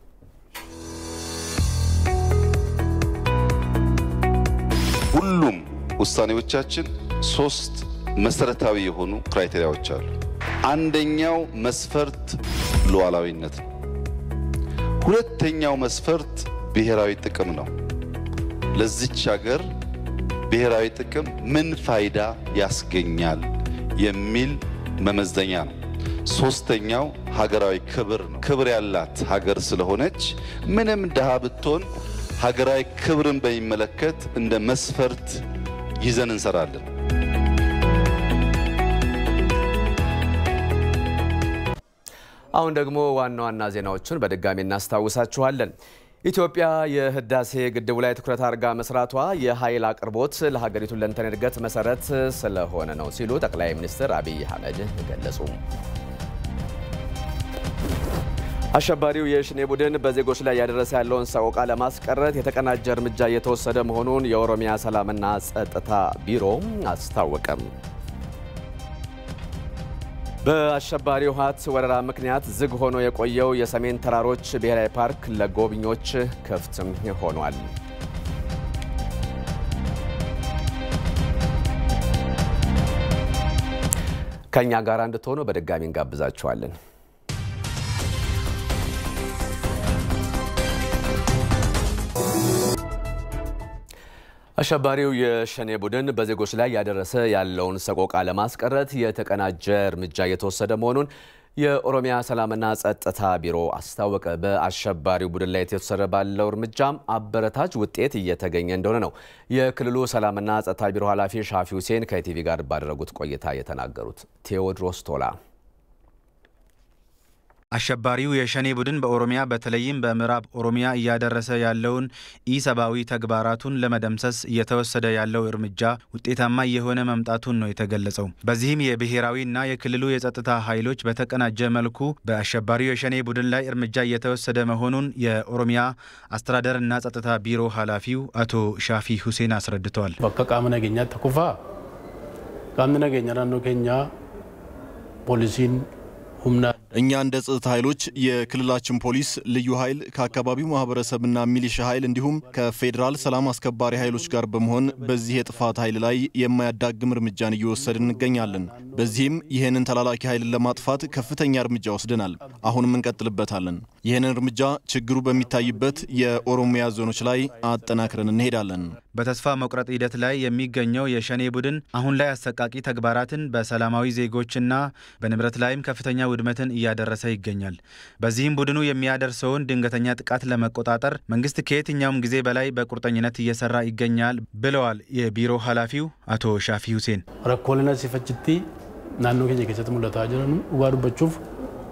ሁሉም ውሳኔዎቻችን ሶስት መሰረታዊ የሆኑ ክራይቴሪያዎች አሉ። አንደኛው መስፈርት ሉዓላዊነት ነው። ሁለተኛው መስፈርት ብሔራዊ ጥቅም ነው። ለዚች ሀገር ብሔራዊ ጥቅም ምን ፋይዳ ያስገኛል የሚል መመዘኛ ነው። ሶስተኛው ሀገራዊ ክብር ነው። ክብር ያላት ሀገር ስለሆነች ምንም ድሃ ብትሆን ሀገራዊ ክብርን በሚመለከት እንደ መስፈርት ይዘን እንሰራለን።
አሁን ደግሞ ዋና ዋና ዜናዎቹን በድጋሚ እናስታውሳችኋለን። ኢትዮጵያ የህዳሴ ግድቡ ላይ ትኩረት አድርጋ መስራቷ የኃይል አቅርቦት ለሀገሪቱ ሁለንተናዊ እድገት መሰረት ስለሆነ ነው ሲሉ ጠቅላይ ሚኒስትር አብይ አህመድ ገለጹ። አሸባሪው የሽኔ ቡድን በዜጎች ላይ ያደረሰ ያለውን ሰቆቃ ለማስቀረት የተቀናጀ እርምጃ እየተወሰደ መሆኑን የኦሮሚያ ሰላምና ጸጥታ ቢሮ አስታወቀም። በአሸባሪው ህወሓት ወረራ ምክንያት ዝግ ሆኖ የቆየው የሰሜን ተራሮች ብሔራዊ ፓርክ ለጎብኚዎች ክፍትም ሆኗል። ከእኛ ጋር እንድትሆኑ በድጋሚ እንጋብዛችኋለን። አሸባሪው የሸኔ ቡድን በዜጎች ላይ ያደረሰ ያለውን ሰቆቃ ለማስቀረት የተቀናጀ እርምጃ እየተወሰደ መሆኑን የኦሮሚያ ሰላምና ጸጥታ ቢሮ አስታወቀ። በአሸባሪው ቡድን ላይ የተወሰደ ባለው እርምጃም አበረታች ውጤት እየተገኘ እንደሆነ ነው የክልሉ ሰላምና ጸጥታ ቢሮ ኃላፊ ሻፊ ሁሴን ከኢቲቪ ጋር ባደረጉት ቆይታ የተናገሩት። ቴዎድሮስ ቶላ
አሸባሪው የሸኔ ቡድን በኦሮሚያ በተለይም በምዕራብ ኦሮሚያ እያደረሰ ያለውን ኢሰብአዊ ተግባራቱን ለመደምሰስ እየተወሰደ ያለው እርምጃ ውጤታማ እየሆነ መምጣቱን ነው የተገለጸው። በዚህም የብሔራዊና የክልሉ የጸጥታ ኃይሎች በተቀናጀ መልኩ በአሸባሪው የሸኔ ቡድን ላይ እርምጃ እየተወሰደ መሆኑን የኦሮሚያ አስተዳደርና ጸጥታ ቢሮ ኃላፊው አቶ ሻፊ ሁሴን አስረድተዋል።
በከ ቃመ ነገኛ ተኩፋ ቃምኒ ነገኛ ናኖ ኬኛ ፖሊሲን ሁምና
እኛ እንደ ጸጥታ ኃይሎች የክልላችን ፖሊስ፣ ልዩ ኃይል ከአካባቢው ማህበረሰብና ሚሊሻ ኃይል እንዲሁም ከፌዴራል ሰላም አስከባሪ ኃይሎች ጋር በመሆን በዚህ የጥፋት ኃይል ላይ የማያዳግም እርምጃን እየወሰድን እንገኛለን። በዚህም ይህንን ተላላኪ ኃይልን ለማጥፋት ከፍተኛ እርምጃ ወስደናል። አሁንም እንቀጥልበታለን። ይህንን እርምጃ ችግሩ በሚታይበት የኦሮሚያ ዞኖች ላይ አጠናክረን እንሄዳለን።
በተስፋ መቁረጥ ሂደት ላይ የሚገኘው የሸኔ ቡድን አሁን ላይ አሰቃቂ ተግባራትን በሰላማዊ ዜጎችና በንብረት ላይም ከፍተኛ ውድመትን እያደረሰ ይገኛል። በዚህም ቡድኑ የሚያደርሰውን ድንገተኛ ጥቃት ለመቆጣጠር መንግስት ከየትኛውም ጊዜ በላይ በቁርጠኝነት እየሰራ ይገኛል ብለዋል የቢሮ ኃላፊው አቶ ሻፊ ሁሴን።
ረኮልና ሲፈችቲ ናኖ ኬኛ ኬሰት ሙለታ ጅረኑ ዱጋ ዱበቹፍ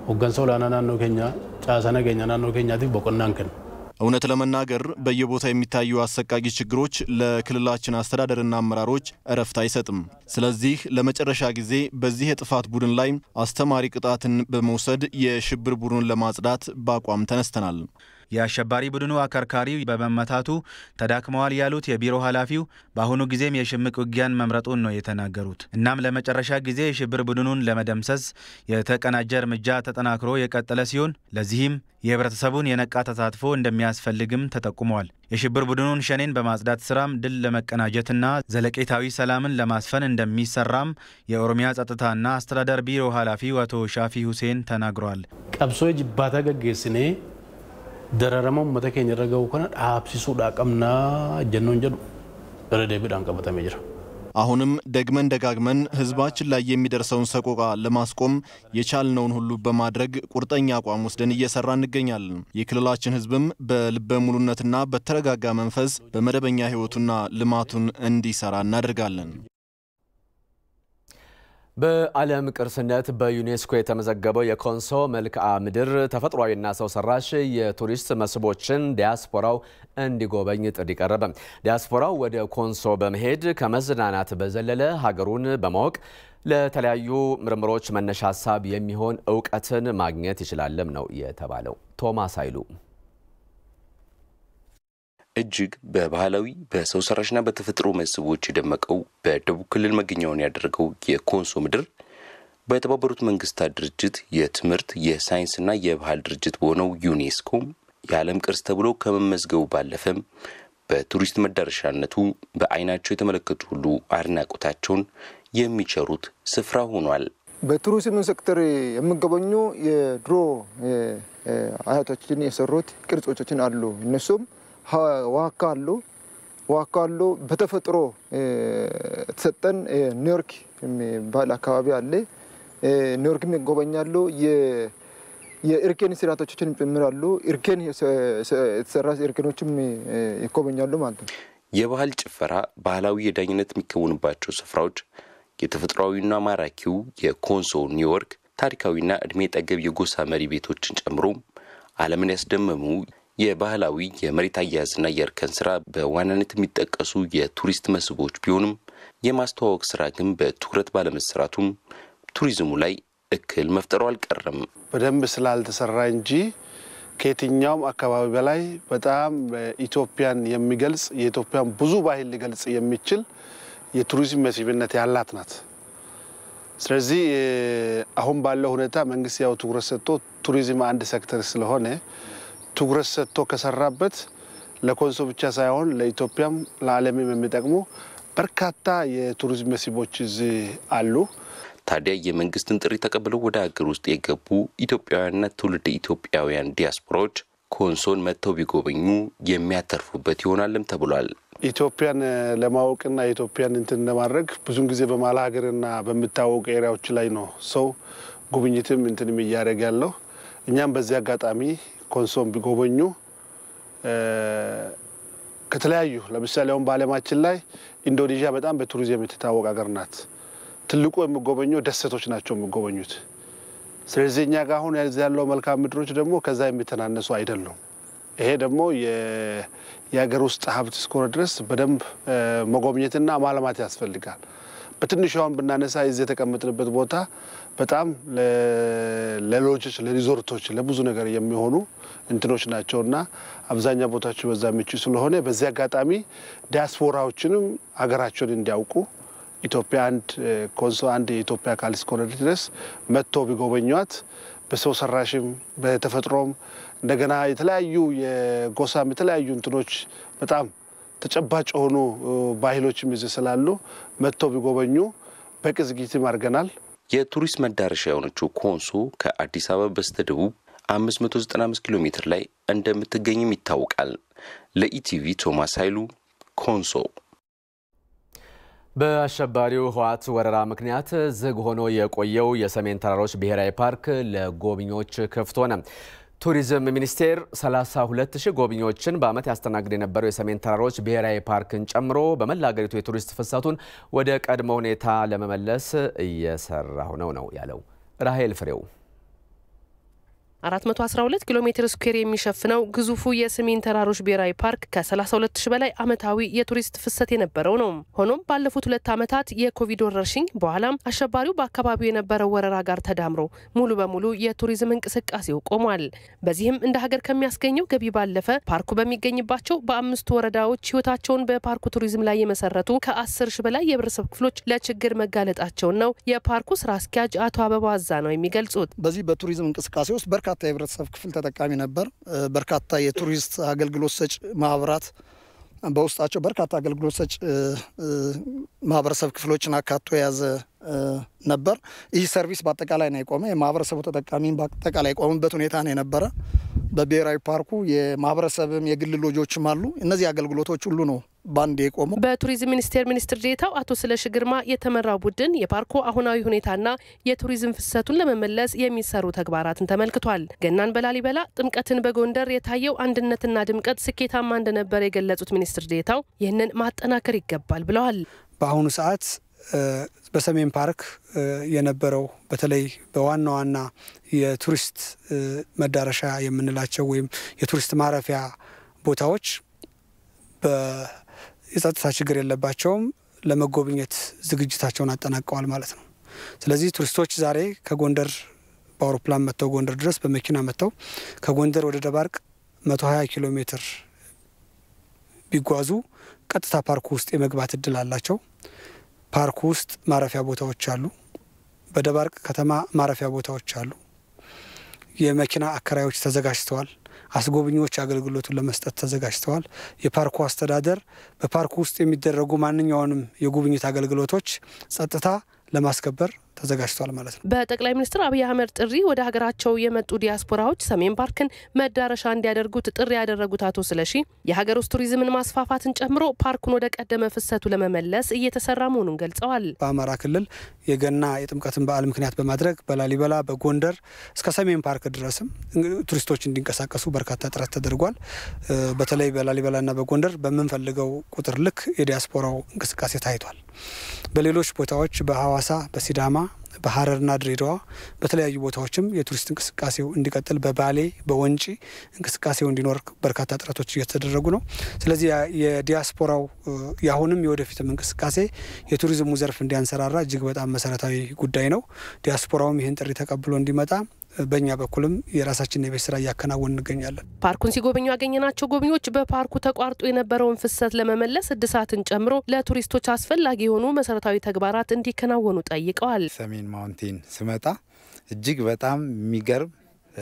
ሆገንሰ ኦላና ናኖ ኬኛ ጫሳ ነገኛ ናኖ ኬኛቲፍ ቦቆናን kennu
እውነት ለመናገር በየቦታው የሚታዩ አሰቃቂ ችግሮች ለክልላችን አስተዳደርና አመራሮች እረፍት አይሰጥም። ስለዚህ ለመጨረሻ ጊዜ በዚህ የጥፋት ቡድን ላይ አስተማሪ ቅጣትን በመውሰድ የሽብር ቡድኑን ለማጽዳት በአቋም ተነስተናል።
የአሸባሪ ቡድኑ አከርካሪ በመመታቱ ተዳክመዋል ያሉት የቢሮ ኃላፊው በአሁኑ ጊዜም የሽምቅ ውጊያን መምረጡን ነው የተናገሩት። እናም ለመጨረሻ ጊዜ የሽብር ቡድኑን ለመደምሰስ የተቀናጀ እርምጃ ተጠናክሮ የቀጠለ ሲሆን ለዚህም የህብረተሰቡን የነቃ ተሳትፎ እንደሚያስፈልግም ተጠቁመዋል። የሽብር ቡድኑን ሸኔን በማጽዳት ስራም ድል ለመቀናጀትና ዘለቄታዊ ሰላምን ለማስፈን እንደሚሰራም የኦሮሚያ ጸጥታና አስተዳደር ቢሮ ኃላፊው አቶ ሻፊ ሁሴን ተናግረዋል።
ቀብሶ ጅባታ ገጌስኔ dararama uummata keenya irra gahu kana dhaabsisuudha qabnaa jennoon jedhu irra deebiidhaan qabatamee jira.
አሁንም ደግመን ደጋግመን ህዝባችን ላይ የሚደርሰውን ሰቆቃ ለማስቆም የቻልነውን ሁሉ በማድረግ ቁርጠኛ አቋም ወስደን እየሰራ እንገኛለን። የክልላችን ህዝብም በልበ ሙሉነትና በተረጋጋ መንፈስ በመደበኛ ህይወቱና ልማቱን እንዲሰራ እናደርጋለን።
በዓለም ቅርስነት በዩኔስኮ የተመዘገበው የኮንሶ መልክዓ ምድር ተፈጥሯዊና ሰው ሰራሽ የቱሪስት መስህቦችን ዲያስፖራው እንዲጎበኝ ጥሪ ቀረበ። ዲያስፖራው ወደ ኮንሶ በመሄድ ከመዝናናት በዘለለ ሀገሩን በማወቅ ለተለያዩ ምርምሮች መነሻ ሀሳብ የሚሆን እውቀትን ማግኘት ይችላለም ነው የተባለው። ቶማስ ኃይሉ
እጅግ በባህላዊ በሰው ሰራሽና በተፈጥሮ መስህቦች የደመቀው በደቡብ ክልል መገኛውን ያደረገው የኮንሶ ምድር በተባበሩት መንግስታት ድርጅት የትምህርት የሳይንስና የባህል ድርጅት በሆነው ዩኔስኮ የዓለም ቅርስ ተብሎ ከመመዝገቡ ባለፈም በቱሪስት መዳረሻነቱ በዓይናቸው የተመለከቱ ሁሉ አድናቆታቸውን የሚቸሩት ስፍራ ሆኗል።
በቱሪዝም ሴክተር የሚጎበኙ የድሮ አያቶችን የሰሩት ቅርጾችን አሉ እነሱም ዋካ አሉ ዋካ አሉ። በተፈጥሮ የተሰጠን ኒውዮርክ የሚባል አካባቢ አለ። ኒውዮርክም ይጎበኛሉ። የእርኬን ስርዓቶችን ጭምራሉ። እርኬን የተሰራ እርኬኖችም ይጎበኛሉ ማለት ነው።
የባህል ጭፈራ፣ ባህላዊ የዳኝነት የሚከወንባቸው ስፍራዎች፣ የተፈጥሯዊና ማራኪው የኮንሶ ኒውዮርክ ታሪካዊና እድሜ ጠገብ የጎሳ መሪ ቤቶችን ጨምሮ ዓለምን ያስደመሙ የባህላዊ የመሬት አያያዝና የእርከን ስራ በዋናነት የሚጠቀሱ የቱሪስት መስህቦች ቢሆንም የማስተዋወቅ ስራ ግን በትኩረት ባለመሰራቱም ቱሪዝሙ ላይ እክል መፍጠሩ አልቀረም።
በደንብ ስላልተሰራ እንጂ ከየትኛውም አካባቢ በላይ በጣም ኢትዮጵያን የሚገልጽ የኢትዮጵያን ብዙ ባህል ሊገልጽ የሚችል የቱሪዝም መስህብነት ያላት ናት። ስለዚህ አሁን ባለው ሁኔታ መንግስት ያው ትኩረት ሰጥቶ ቱሪዝም አንድ ሴክተር ስለሆነ ትኩረት ሰጥቶ ከሰራበት ለኮንሶ ብቻ ሳይሆን ለኢትዮጵያም ለዓለምም የሚጠቅሙ በርካታ የቱሪዝም መስህቦች እዚህ አሉ።
ታዲያ የመንግስትን ጥሪ ተቀብለው ወደ ሀገር ውስጥ የገቡ ኢትዮጵያውያንና ትውልድ ኢትዮጵያውያን ዲያስፖራዎች ኮንሶን መጥተው ቢጎበኙ የሚያተርፉበት ይሆናልም ተብሏል።
ኢትዮጵያን ለማወቅና የኢትዮጵያን እንትን ለማድረግ ብዙን ጊዜ በመሀል ሀገርና በሚታወቁ ኤሪያዎች ላይ ነው ሰው ጉብኝትም እንትንም እያደረገ ያለው። እኛም በዚህ አጋጣሚ ኮንሶን ቢጎበኙ ከተለያዩ ለምሳሌ አሁን በዓለማችን ላይ ኢንዶኔዥያ በጣም በቱሪዝም የምትታወቅ ሀገር ናት። ትልቁ የሚጎበኘው ደሴቶች ናቸው የሚጎበኙት። ስለዚህ እኛ ጋር አሁን ያለው መልክዓ ምድሮች ደግሞ ከዛ የሚተናነሱ አይደሉም። ይሄ ደግሞ የሀገር ውስጥ ሀብት እስከሆነ ድረስ በደንብ መጎብኘትና ማልማት ያስፈልጋል። በትንሹ አሁን ብናነሳ እዚህ የተቀመጥንበት ቦታ በጣም ለሎጆች፣ ለሪዞርቶች፣ ለብዙ ነገር የሚሆኑ እንትኖች ናቸውና አብዛኛው ቦታዎች በዛ ምቹ ስለሆነ በዚህ አጋጣሚ ዲያስፖራዎችንም ሀገራቸውን እንዲያውቁ ኢትዮጵያ አንድ ኮንሶ አንድ የኢትዮጵያ አካል እስከሆነ ድረስ መጥቶ ቢጎበኟት በሰው ሰራሽም በተፈጥሮም እንደገና የተለያዩ የጎሳም የተለያዩ እንትኖች በጣም ተጨባጭ የሆኑ ባህሎችም ይዘው ስላሉ መጥቶ ቢጎበኙ በቂ ዝግጅትም አድርገናል።
የቱሪስት መዳረሻ የሆነችው ኮንሶ ከአዲስ አበባ በስተደቡብ 595 ኪሎ ሜትር ላይ እንደምትገኝም ይታወቃል። ለኢቲቪ ቶማስ ኃይሉ ኮንሶ።
በአሸባሪው ህወሓት ወረራ ምክንያት ዝግ ሆኖ የቆየው የሰሜን ተራሮች ብሔራዊ ፓርክ ለጎብኚዎች ክፍት ሆነ። ቱሪዝም ሚኒስቴር 32 ሺህ ጎብኚዎችን በዓመት ያስተናግድ የነበረው የሰሜን ተራሮች ብሔራዊ ፓርክን ጨምሮ በመላ ሀገሪቱ የቱሪስት ፍሰቱን ወደ ቀድሞ ሁኔታ ለመመለስ እየሰራሁ ነው ነው ያለው። ራሄል ፍሬው
412 ኪሎ ሜትር ስኩዌር የሚሸፍነው ግዙፉ የሰሜን ተራሮች ብሔራዊ ፓርክ ከ32 ሺ በላይ ዓመታዊ የቱሪስት ፍሰት የነበረው ነው። ሆኖም ባለፉት ሁለት ዓመታት የኮቪድ ወረርሽኝ በኋላም አሸባሪው በአካባቢው የነበረው ወረራ ጋር ተዳምሮ ሙሉ በሙሉ የቱሪዝም እንቅስቃሴው ቆሟል። በዚህም እንደ ሀገር ከሚያስገኘው ገቢ ባለፈ ፓርኩ በሚገኝባቸው በአምስቱ ወረዳዎች ህይወታቸውን በፓርኩ ቱሪዝም ላይ የመሰረቱ ከ10 ሺ በላይ የህብረተሰብ ክፍሎች ለችግር መጋለጣቸውን ነው የፓርኩ ስራ አስኪያጅ አቶ አበባ አዛ ነው የሚገልጹት።
በዚህ በቱሪዝም እንቅስቃሴ ውስጥ በርካታ የህብረተሰብ ክፍል ተጠቃሚ ነበር። በርካታ የቱሪስት አገልግሎት ሰጭ ማህበራት በውስጣቸው በርካታ አገልግሎት ሰጭ ማህበረሰብ ክፍሎችን አካቶ የያዘ ነበር። ይህ ሰርቪስ በአጠቃላይ ነው የቆመ። የማህበረሰቡ ተጠቃሚ በአጠቃላይ የቆመበት ሁኔታ ነው የነበረ። በብሔራዊ ፓርኩ የማህበረሰብም የግል ሎጆችም አሉ። እነዚህ አገልግሎቶች ሁሉ ነው ባንድ የቆመው።
በቱሪዝም ሚኒስቴር ሚኒስትር ዴኤታው አቶ ስለሺ ግርማ የተመራው ቡድን የፓርኩ አሁናዊ ሁኔታና የቱሪዝም ፍሰቱን ለመመለስ የሚሰሩ ተግባራትን ተመልክቷል። ገናን በላሊበላ ጥምቀትን በጎንደር የታየው አንድነትና ድምቀት ስኬታማ እንደነበር የገለጹት ሚኒስትር ዴኤታው ይህንን ማጠናከር ይገባል ብለዋል።
በአሁኑ ሰዓት በሰሜን ፓርክ የነበረው በተለይ በዋና ዋና የቱሪስት መዳረሻ የምንላቸው ወይም የቱሪስት ማረፊያ ቦታዎች የጸጥታ ችግር የለባቸውም። ለመጎብኘት ዝግጅታቸውን አጠናቀዋል ማለት ነው። ስለዚህ ቱሪስቶች ዛሬ ከጎንደር በአውሮፕላን መጥተው ጎንደር ድረስ በመኪና መጥተው ከጎንደር ወደ ደባርቅ 120 ኪሎ ሜትር ቢጓዙ ቀጥታ ፓርኩ ውስጥ የመግባት እድል አላቸው። ፓርኩ ውስጥ ማረፊያ ቦታዎች አሉ። በደባርቅ ከተማ ማረፊያ ቦታዎች አሉ። የመኪና አከራዮች ተዘጋጅተዋል። አስጎብኚዎች አገልግሎቱን ለመስጠት ተዘጋጅተዋል። የፓርኩ አስተዳደር በፓርኩ ውስጥ የሚደረጉ ማንኛውንም የጉብኝት አገልግሎቶች ጸጥታ ለማስከበር ተዘጋጅቷል ማለት ነው።
በጠቅላይ ሚኒስትር አብይ አህመድ ጥሪ ወደ ሀገራቸው የመጡ ዲያስፖራዎች ሰሜን ፓርክን መዳረሻ እንዲያደርጉት ጥሪ ያደረጉት አቶ ስለሺ የሀገር ውስጥ ቱሪዝምን ማስፋፋትን ጨምሮ ፓርኩን ወደ ቀደመ ፍሰቱ ለመመለስ እየተሰራ መሆኑን ገልጸዋል።
በአማራ ክልል የገና የጥምቀትን በዓል ምክንያት በማድረግ በላሊበላ በጎንደር እስከ ሰሜን ፓርክ ድረስም ቱሪስቶች እንዲንቀሳቀሱ በርካታ ጥረት ተደርጓል። በተለይ በላሊበላና በጎንደር በምንፈልገው ቁጥር ልክ የዲያስፖራው እንቅስቃሴ ታይቷል። በሌሎች ቦታዎች በሐዋሳ በሲዳማ በሀረርና ድሬዳዋ በተለያዩ ቦታዎችም የቱሪስት እንቅስቃሴው እንዲቀጥል በባሌ በወንጪ እንቅስቃሴው እንዲኖር በርካታ ጥረቶች እየተደረጉ ነው። ስለዚህ የዲያስፖራው የአሁንም የወደፊትም እንቅስቃሴ የቱሪዝሙ ዘርፍ እንዲያንሰራራ እጅግ በጣም መሰረታዊ ጉዳይ ነው። ዲያስፖራውም ይህን ጥሪ ተቀብሎ እንዲመጣ በእኛ በኩልም የራሳችንን የቤት ስራ እያከናወን እንገኛለን።
ፓርኩን ሲጎበኙ ያገኘናቸው ጎብኚዎች በፓርኩ ተቋርጦ የነበረውን ፍሰት ለመመለስ እድሳትን ጨምሮ ለቱሪስቶች አስፈላጊ የሆኑ መሰረታዊ ተግባራት እንዲከናወኑ ጠይቀዋል።
ሰሜን ማውንቴን ስመጣ እጅግ በጣም የሚገርም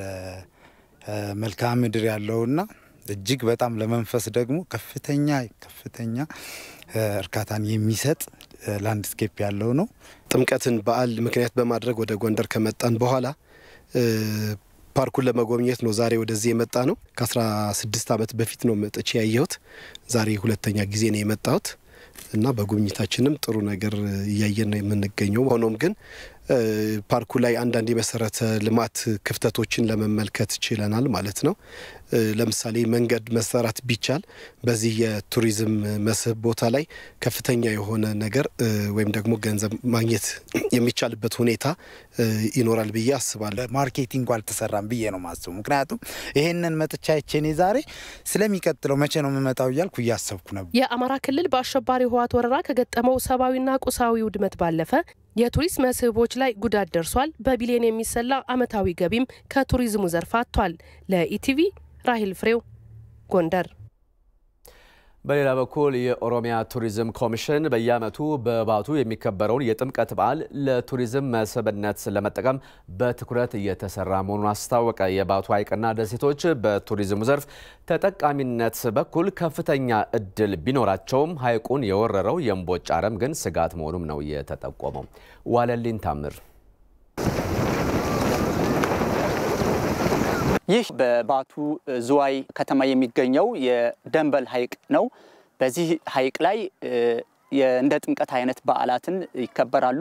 መልክዓ ምድር ያለውና እጅግ በጣም ለመንፈስ ደግሞ ከፍተኛ ከፍተኛ እርካታን የሚሰጥ ላንድስኬፕ ያለው ነው።
ጥምቀትን በዓል ምክንያት በማድረግ ወደ ጎንደር ከመጣን በኋላ ፓርኩን ለመጎብኘት ነው ዛሬ ወደዚህ የመጣ ነው። ከ16 ዓመት በፊት ነው መጥቼ ያየሁት። ዛሬ ሁለተኛ ጊዜ ነው የመጣሁት እና በጉብኝታችንም ጥሩ ነገር እያየን ነው የምንገኘው። ሆኖም ግን ፓርኩ ላይ አንዳንድ የመሰረተ ልማት ክፍተቶችን ለመመልከት ችለናል ማለት ነው። ለምሳሌ መንገድ መሰራት ቢቻል በዚህ የቱሪዝም መስህብ ቦታ ላይ ከፍተኛ የሆነ ነገር ወይም ደግሞ ገንዘብ ማግኘት የሚቻልበት ሁኔታ ይኖራል ብዬ አስባለሁ።
ማርኬቲንግ አልተሰራም ብዬ ነው ማስቡ። ምክንያቱም ይሄንን መጥቻችን ዛሬ ስለሚቀጥለው መቼ ነው የምመጣው እያልኩ እያሰብኩ ነበር።
የአማራ ክልል በአሸባሪ ህወሓት ወረራ ከገጠመው ሰብአዊና ቁሳዊ ውድመት ባለፈ የቱሪስት መስህቦች ላይ ጉዳት ደርሷል። በቢሊዮን የሚሰላ አመታዊ ገቢም ከቱሪዝሙ ዘርፍ አጥቷል። ለኢቲቪ ራሂል ፍሬው ጎንደር።
በሌላ በኩል የኦሮሚያ ቱሪዝም ኮሚሽን በየዓመቱ በባቱ የሚከበረውን የጥምቀት በዓል ለቱሪዝም መስህብነት ለመጠቀም በትኩረት እየተሰራ መሆኑን አስታወቀ። የባቱ ሐይቅና ደሴቶች በቱሪዝሙ ዘርፍ ተጠቃሚነት በኩል ከፍተኛ እድል ቢኖራቸውም ሐይቁን የወረረው የእምቦጭ አረም ግን ስጋት መሆኑም ነው የተጠቆመው። ዋለልኝ ታምር
ይህ በባቱ ዝዋይ ከተማ የሚገኘው የደንበል ሐይቅ ነው። በዚህ ሐይቅ ላይ እንደ ጥምቀት አይነት በዓላትን ይከበራሉ።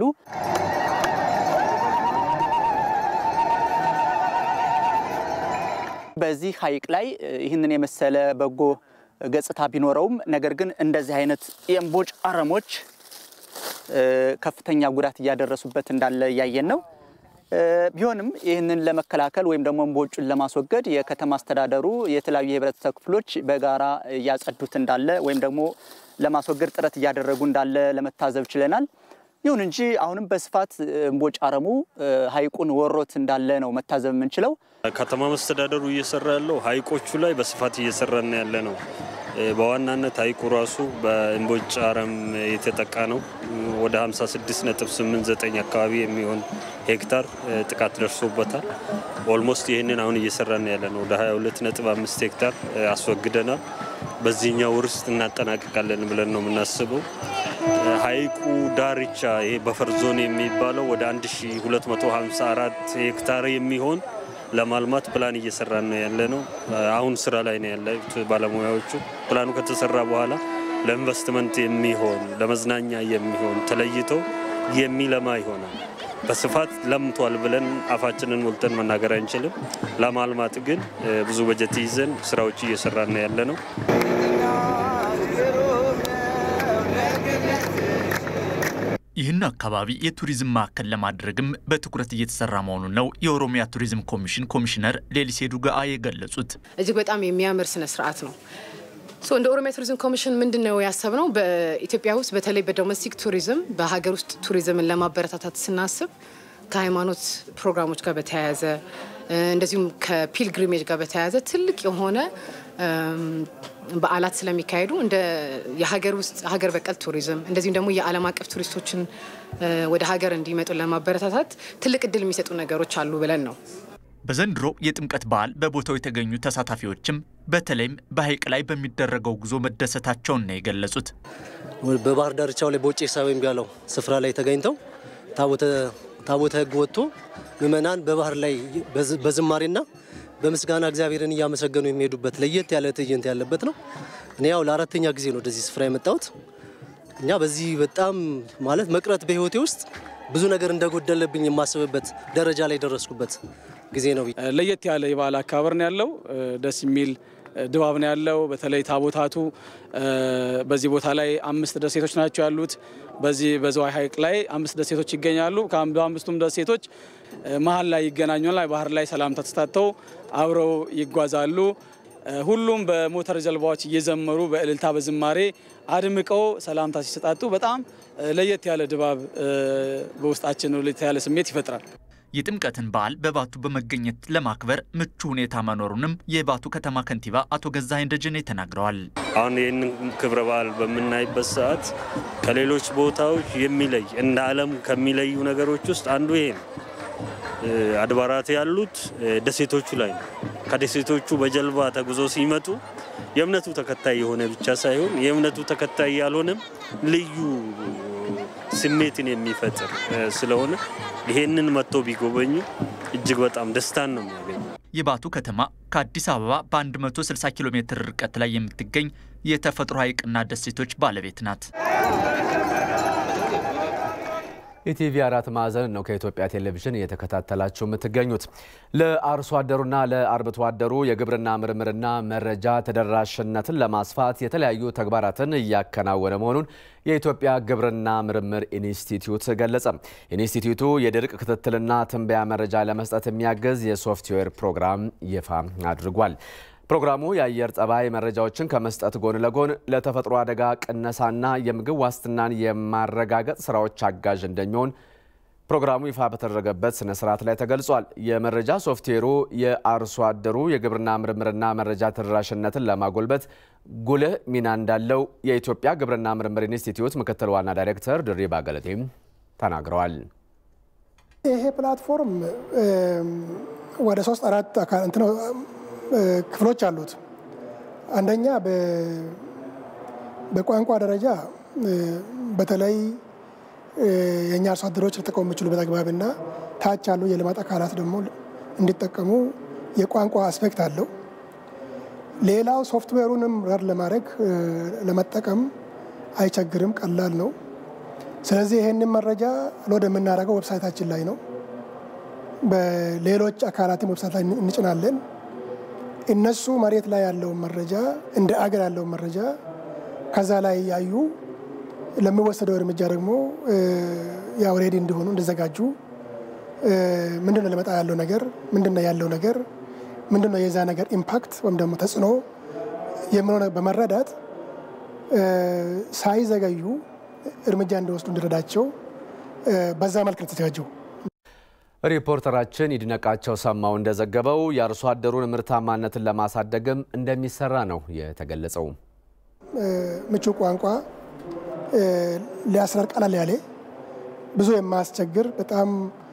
በዚህ ሐይቅ ላይ ይህንን የመሰለ በጎ ገጽታ ቢኖረውም ነገር ግን እንደዚህ አይነት የእምቦጭ አረሞች ከፍተኛ ጉዳት እያደረሱበት እንዳለ እያየን ነው። ቢሆንም ይህንን ለመከላከል ወይም ደግሞ እምቦጩን ለማስወገድ የከተማ አስተዳደሩ የተለያዩ የህብረተሰብ ክፍሎች በጋራ እያጸዱት እንዳለ ወይም ደግሞ ለማስወገድ ጥረት እያደረጉ እንዳለ ለመታዘብ ችለናል። ይሁን እንጂ አሁንም በስፋት እምቦጭ አረሙ ሐይቁን ወሮት እንዳለ ነው መታዘብ የምንችለው።
ከተማ መስተዳደሩ እየሰራ ያለው ሐይቆቹ ላይ በስፋት እየሰራን ያለ ነው። በዋናነት ሐይቁ ራሱ በእምቦጭ አረም የተጠቃ ነው። ወደ 56.89 አካባቢ የሚሆን ሄክታር ጥቃት ደርሶበታል። ኦልሞስት ይህንን አሁን እየሰራን ያለ ነው። ወደ 22.5 ሄክታር አስወግደናል። በዚህኛው ወር ውስጥ እናጠናቅቃለን ብለን ነው የምናስበው። ሐይቁ ዳርቻ ይሄ በፈር ዞን የሚባለው ወደ 1254 ሄክታር የሚሆን ለማልማት ፕላን እየሰራን ነው ያለ ነው። አሁን ስራ ላይ ነው ያሉት ባለሙያዎቹ። ፕላኑ ከተሰራ በኋላ ለኢንቨስትመንት የሚሆን ለመዝናኛ የሚሆን ተለይቶ የሚለማ ይሆናል። በስፋት ለምቷል ብለን አፋችንን ሞልተን መናገር አንችልም። ለማልማት ግን ብዙ በጀት ይዘን ስራዎች እየሰራን ነው ያለ ነው።
ይህን አካባቢ የቱሪዝም ማዕከል ለማድረግም በትኩረት እየተሰራ መሆኑን ነው የኦሮሚያ ቱሪዝም ኮሚሽን ኮሚሽነር ሌሊሴ ዱጋአ የገለጹት።
እጅግ በጣም የሚያምር ስነ ስርዓት ነው። እንደ ኦሮሚያ ቱሪዝም ኮሚሽን ምንድን ነው ያሰብነው? በኢትዮጵያ ውስጥ በተለይ በዶሜስቲክ ቱሪዝም በሀገር ውስጥ ቱሪዝምን ለማበረታታት ስናስብ ከሃይማኖት ፕሮግራሞች ጋር በተያያዘ እንደዚሁም ከፒልግሪሜጅ ጋር በተያያዘ ትልቅ የሆነ በዓላት ስለሚካሄዱ እንደ የሀገር ውስጥ ሀገር በቀል ቱሪዝም እንደዚሁም ደግሞ የዓለም አቀፍ ቱሪስቶችን ወደ ሀገር እንዲመጡ ለማበረታታት ትልቅ እድል የሚሰጡ ነገሮች አሉ ብለን ነው።
በዘንድሮ የጥምቀት በዓል በቦታው የተገኙ ተሳታፊዎችም በተለይም በሐይቅ ላይ በሚደረገው ጉዞ መደሰታቸውን ነው የገለጹት።
በባህር ዳርቻው ላይ በውጭ ሳብ የሚባለው ስፍራ ላይ ተገኝተው ታቦተ ሕግ ወጥቶ ምዕመናን በባህር ላይ በዝማሬና በምስጋና እግዚአብሔርን እያመሰገኑ የሚሄዱበት ለየት ያለ ትዕይንት ያለበት ነው። እኔ ያው ለአራተኛ ጊዜ ነው ወደዚህ ስፍራ የመጣሁት። እኛ በዚህ በጣም ማለት መቅረት በህይወቴ ውስጥ ብዙ ነገር እንደጎደለብኝ የማስብበት ደረጃ ላይ ደረስኩበት ጊዜ ነው።
ለየት ያለ የበዓል አከባበር ነው ያለው። ደስ የሚል ድባብ ነው ያለው። በተለይ ታቦታቱ በዚህ ቦታ ላይ አምስት ደሴቶች ናቸው ያሉት። በዚህ በዝዋይ ሐይቅ ላይ አምስት ደሴቶች ይገኛሉ። በአምስቱም ደሴቶች መሀል ላይ ይገናኙና ባህር ላይ ሰላምታ ተሰጣጥተው አብረው ይጓዛሉ። ሁሉም በሞተር ጀልባዎች እየዘመሩ በእልልታ በዝማሬ አድምቀው ሰላምታ ሲሰጣጡ በጣም ለየት ያለ ድባብ በውስጣችን ለየት ያለ ስሜት ይፈጥራል።
የጥምቀትን በዓል በባቱ በመገኘት ለማክበር ምቹ ሁኔታ መኖሩንም የባቱ ከተማ ከንቲባ አቶ ገዛኸኝ ደጀኔ ተናግረዋል።
አሁን ይህንን ክብረ በዓል በምናይበት ሰዓት ከሌሎች ቦታዎች የሚለይ እንደ ዓለም ከሚለዩ ነገሮች ውስጥ አንዱ ይሄ ነው። አድባራት ያሉት ደሴቶቹ ላይ ነው። ከደሴቶቹ በጀልባ ተጉዞ ሲመጡ የእምነቱ ተከታይ የሆነ ብቻ ሳይሆን የእምነቱ ተከታይ ያልሆነም ልዩ ስሜትን የሚፈጥር ስለሆነ ይሄንን መጥቶ ቢጎበኙ እጅግ በጣም ደስታን ነው የሚያገኙ።
የባቱ ከተማ ከአዲስ አበባ በ160 ኪሎ ሜትር ርቀት ላይ የምትገኝ የተፈጥሮ ሐይቅና ደሴቶች ባለቤት ናት።
ኢቲቪ አራት ማዕዘን ነው ከኢትዮጵያ ቴሌቪዥን እየተከታተላችሁ የምትገኙት። ለአርሶ አደሩና ለአርብቶ አደሩ የግብርና ምርምርና መረጃ ተደራሽነትን ለማስፋት የተለያዩ ተግባራትን እያከናወነ መሆኑን የኢትዮጵያ ግብርና ምርምር ኢንስቲትዩት ገለጸ። ኢንስቲትዩቱ የድርቅ ክትትልና ትንበያ መረጃ ለመስጠት የሚያግዝ የሶፍትዌር ፕሮግራም ይፋ አድርጓል። ፕሮግራሙ የአየር ጠባይ መረጃዎችን ከመስጠት ጎን ለጎን ለተፈጥሮ አደጋ ቅነሳና የምግብ ዋስትናን የማረጋገጥ ስራዎች አጋዥ እንደሚሆን ፕሮግራሙ ይፋ በተደረገበት ስነ ስርዓት ላይ ተገልጿል። የመረጃ ሶፍትዌሩ የአርሶ አደሩ የግብርና ምርምርና መረጃ ተደራሽነትን ለማጎልበት ጉልህ ሚና እንዳለው የኢትዮጵያ ግብርና ምርምር ኢንስቲትዩት ምክትል ዋና ዳይሬክተር ድሪባ ገለቴም ተናግረዋል።
ይሄ ፕላትፎርም ወደ ሶስት አራት ክፍሎች አሉት። አንደኛ በቋንቋ ደረጃ በተለይ የእኛ አርሶ አደሮች ሊጠቀሙ የሚችሉበት አግባብና ታች ያሉ የልማት አካላት ደግሞ እንዲጠቀሙ የቋንቋ አስፔክት አለው። ሌላው ሶፍትዌሩንም ረድ ለማድረግ ለመጠቀም አይቸግርም፣ ቀላል ነው። ስለዚህ ይህንን መረጃ ሎድ የምናደርገው ዌብሳይታችን ላይ ነው። በሌሎች አካላትም ዌብሳይት ላይ እንጭናለን። እነሱ መሬት ላይ ያለውን መረጃ እንደ አገር ያለውን መረጃ ከዛ ላይ ያዩ ለሚወሰደው እርምጃ ደግሞ ያው ሬዲ እንዲሆኑ እንዲዘጋጁ ምንድን ነው ሊመጣ ያለው ነገር ምንድን ነው ያለው ነገር ምንድን ነው የዛ ነገር ኢምፓክት ወይም ደግሞ ተጽዕኖ የሚለው በመረዳት ሳይዘገዩ እርምጃ እንዲወስዱ እንዲረዳቸው በዛ መልክ ነው የተዘጋጀው።
ሪፖርተራችን ይድነቃቸው ሰማው እንደዘገበው የአርሶ አደሩን ምርታማነትን ለማሳደግም እንደሚሰራ ነው የተገለጸው።
ምቹ ቋንቋ ሊያስረር ቀላል ያለ ብዙ የማያስቸግር በጣም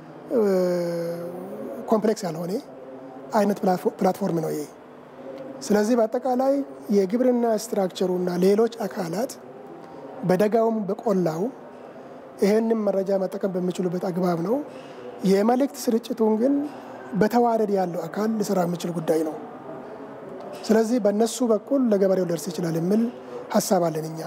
ኮምፕሌክስ ያልሆነ አይነት ፕላትፎርም ነው ይሄ። ስለዚህ በአጠቃላይ የግብርና ስትራክቸሩና ሌሎች አካላት በደጋውም በቆላው ይህንም መረጃ መጠቀም በሚችሉበት አግባብ ነው። የመልእክት ስርጭቱን ግን በተዋረድ ያለው አካል ሊሰራ የሚችል ጉዳይ ነው። ስለዚህ በእነሱ በኩል ለገበሬው ሊደርስ ይችላል የሚል ሀሳብ አለን እኛ።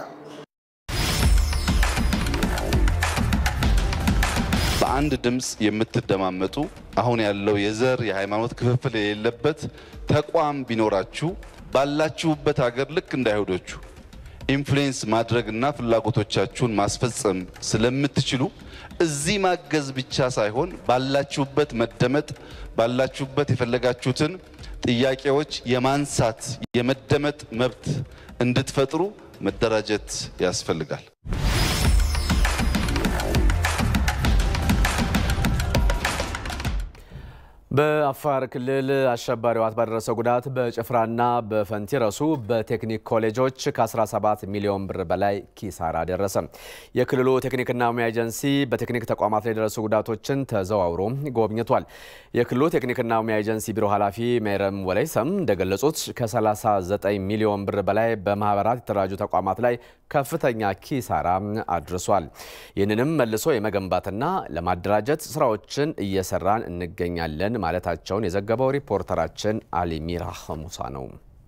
በአንድ ድምፅ የምትደማመጡ አሁን ያለው የዘር የሃይማኖት ክፍፍል የሌለበት ተቋም ቢኖራችሁ ባላችሁበት ሀገር ልክ እንደ አይሁዶቹ ኢንፍሉዌንስ ማድረግና ፍላጎቶቻችሁን ማስፈጸም ስለምትችሉ እዚህ ማገዝ ብቻ ሳይሆን ባላችሁበት መደመጥ ባላችሁበት የፈለጋችሁትን ጥያቄዎች የማንሳት የመደመጥ መብት እንድትፈጥሩ መደራጀት ያስፈልጋል።
በአፋር ክልል አሸባሪው ህወሓት ባደረሰው ጉዳት በጭፍራና በፈንቲረሱ በቴክኒክ ኮሌጆች ከ17 ሚሊዮን ብር በላይ ኪሳራ ደረሰ። የክልሉ ቴክኒክና ሙያ ኤጀንሲ በቴክኒክ ተቋማት ላይ የደረሱ ጉዳቶችን ተዘዋውሮ ጎብኝቷል። የክልሉ ቴክኒክና ሙያ ኤጀንሲ ቢሮ ኃላፊ ሜረም ወለይሰም እንደገለጹት ከ39 ሚሊዮን ብር በላይ በማህበራት የተደራጁ ተቋማት ላይ ከፍተኛ ኪሳራ አድርሷል። ይህንንም መልሶ የመገንባትና ለማደራጀት ስራዎችን እየሰራን እንገኛለን ማለታቸውን የዘገበው ሪፖርተራችን አሊሚራ ሙሳ ነው።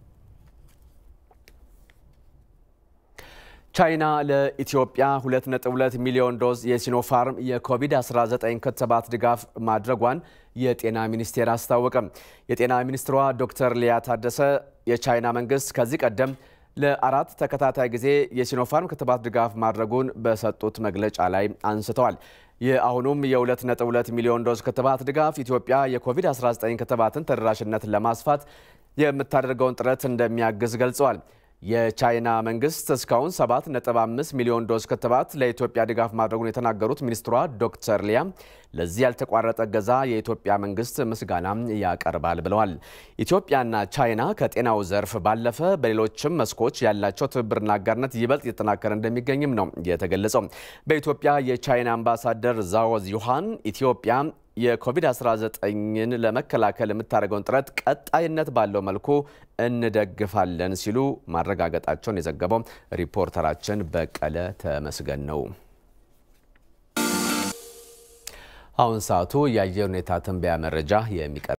ቻይና ለኢትዮጵያ 2.2 ሚሊዮን ዶዝ የሲኖፋርም የኮቪድ-19 ክትባት ድጋፍ ማድረጓን የጤና ሚኒስቴር አስታወቀ። የጤና ሚኒስትሯ ዶክተር ሊያ ታደሰ የቻይና መንግስት ከዚህ ቀደም ለአራት ተከታታይ ጊዜ የሲኖፋርም ክትባት ድጋፍ ማድረጉን በሰጡት መግለጫ ላይ አንስተዋል። የአሁኑም የ2.2 ሚሊዮን ዶዝ ክትባት ድጋፍ ኢትዮጵያ የኮቪድ-19 ክትባትን ተደራሽነት ለማስፋት የምታደርገውን ጥረት እንደሚያግዝ ገልጸዋል። የቻይና መንግስት እስካሁን 7.5 ሚሊዮን ዶዝ ክትባት ለኢትዮጵያ ድጋፍ ማድረጉን የተናገሩት ሚኒስትሯ ዶክተር ሊያ ለዚህ ያልተቋረጠ እገዛ የኢትዮጵያ መንግስት ምስጋና ያቀርባል ብለዋል። ኢትዮጵያና ቻይና ከጤናው ዘርፍ ባለፈ በሌሎችም መስኮች ያላቸው ትብብርና አጋርነት ይበልጥ እየተጠናከረ እንደሚገኝም ነው የተገለጸው። በኢትዮጵያ የቻይና አምባሳደር ዛዎ ዚሃን ኢትዮጵያ የኮቪድ-19ን ለመከላከል የምታደርገውን ጥረት ቀጣይነት ባለው መልኩ እንደግፋለን ሲሉ ማረጋገጣቸውን የዘገበው ሪፖርተራችን በቀለ ተመስገን ነው። አሁን ሰዓቱ የአየር ሁኔታ ትንበያ መረጃ የሚቀር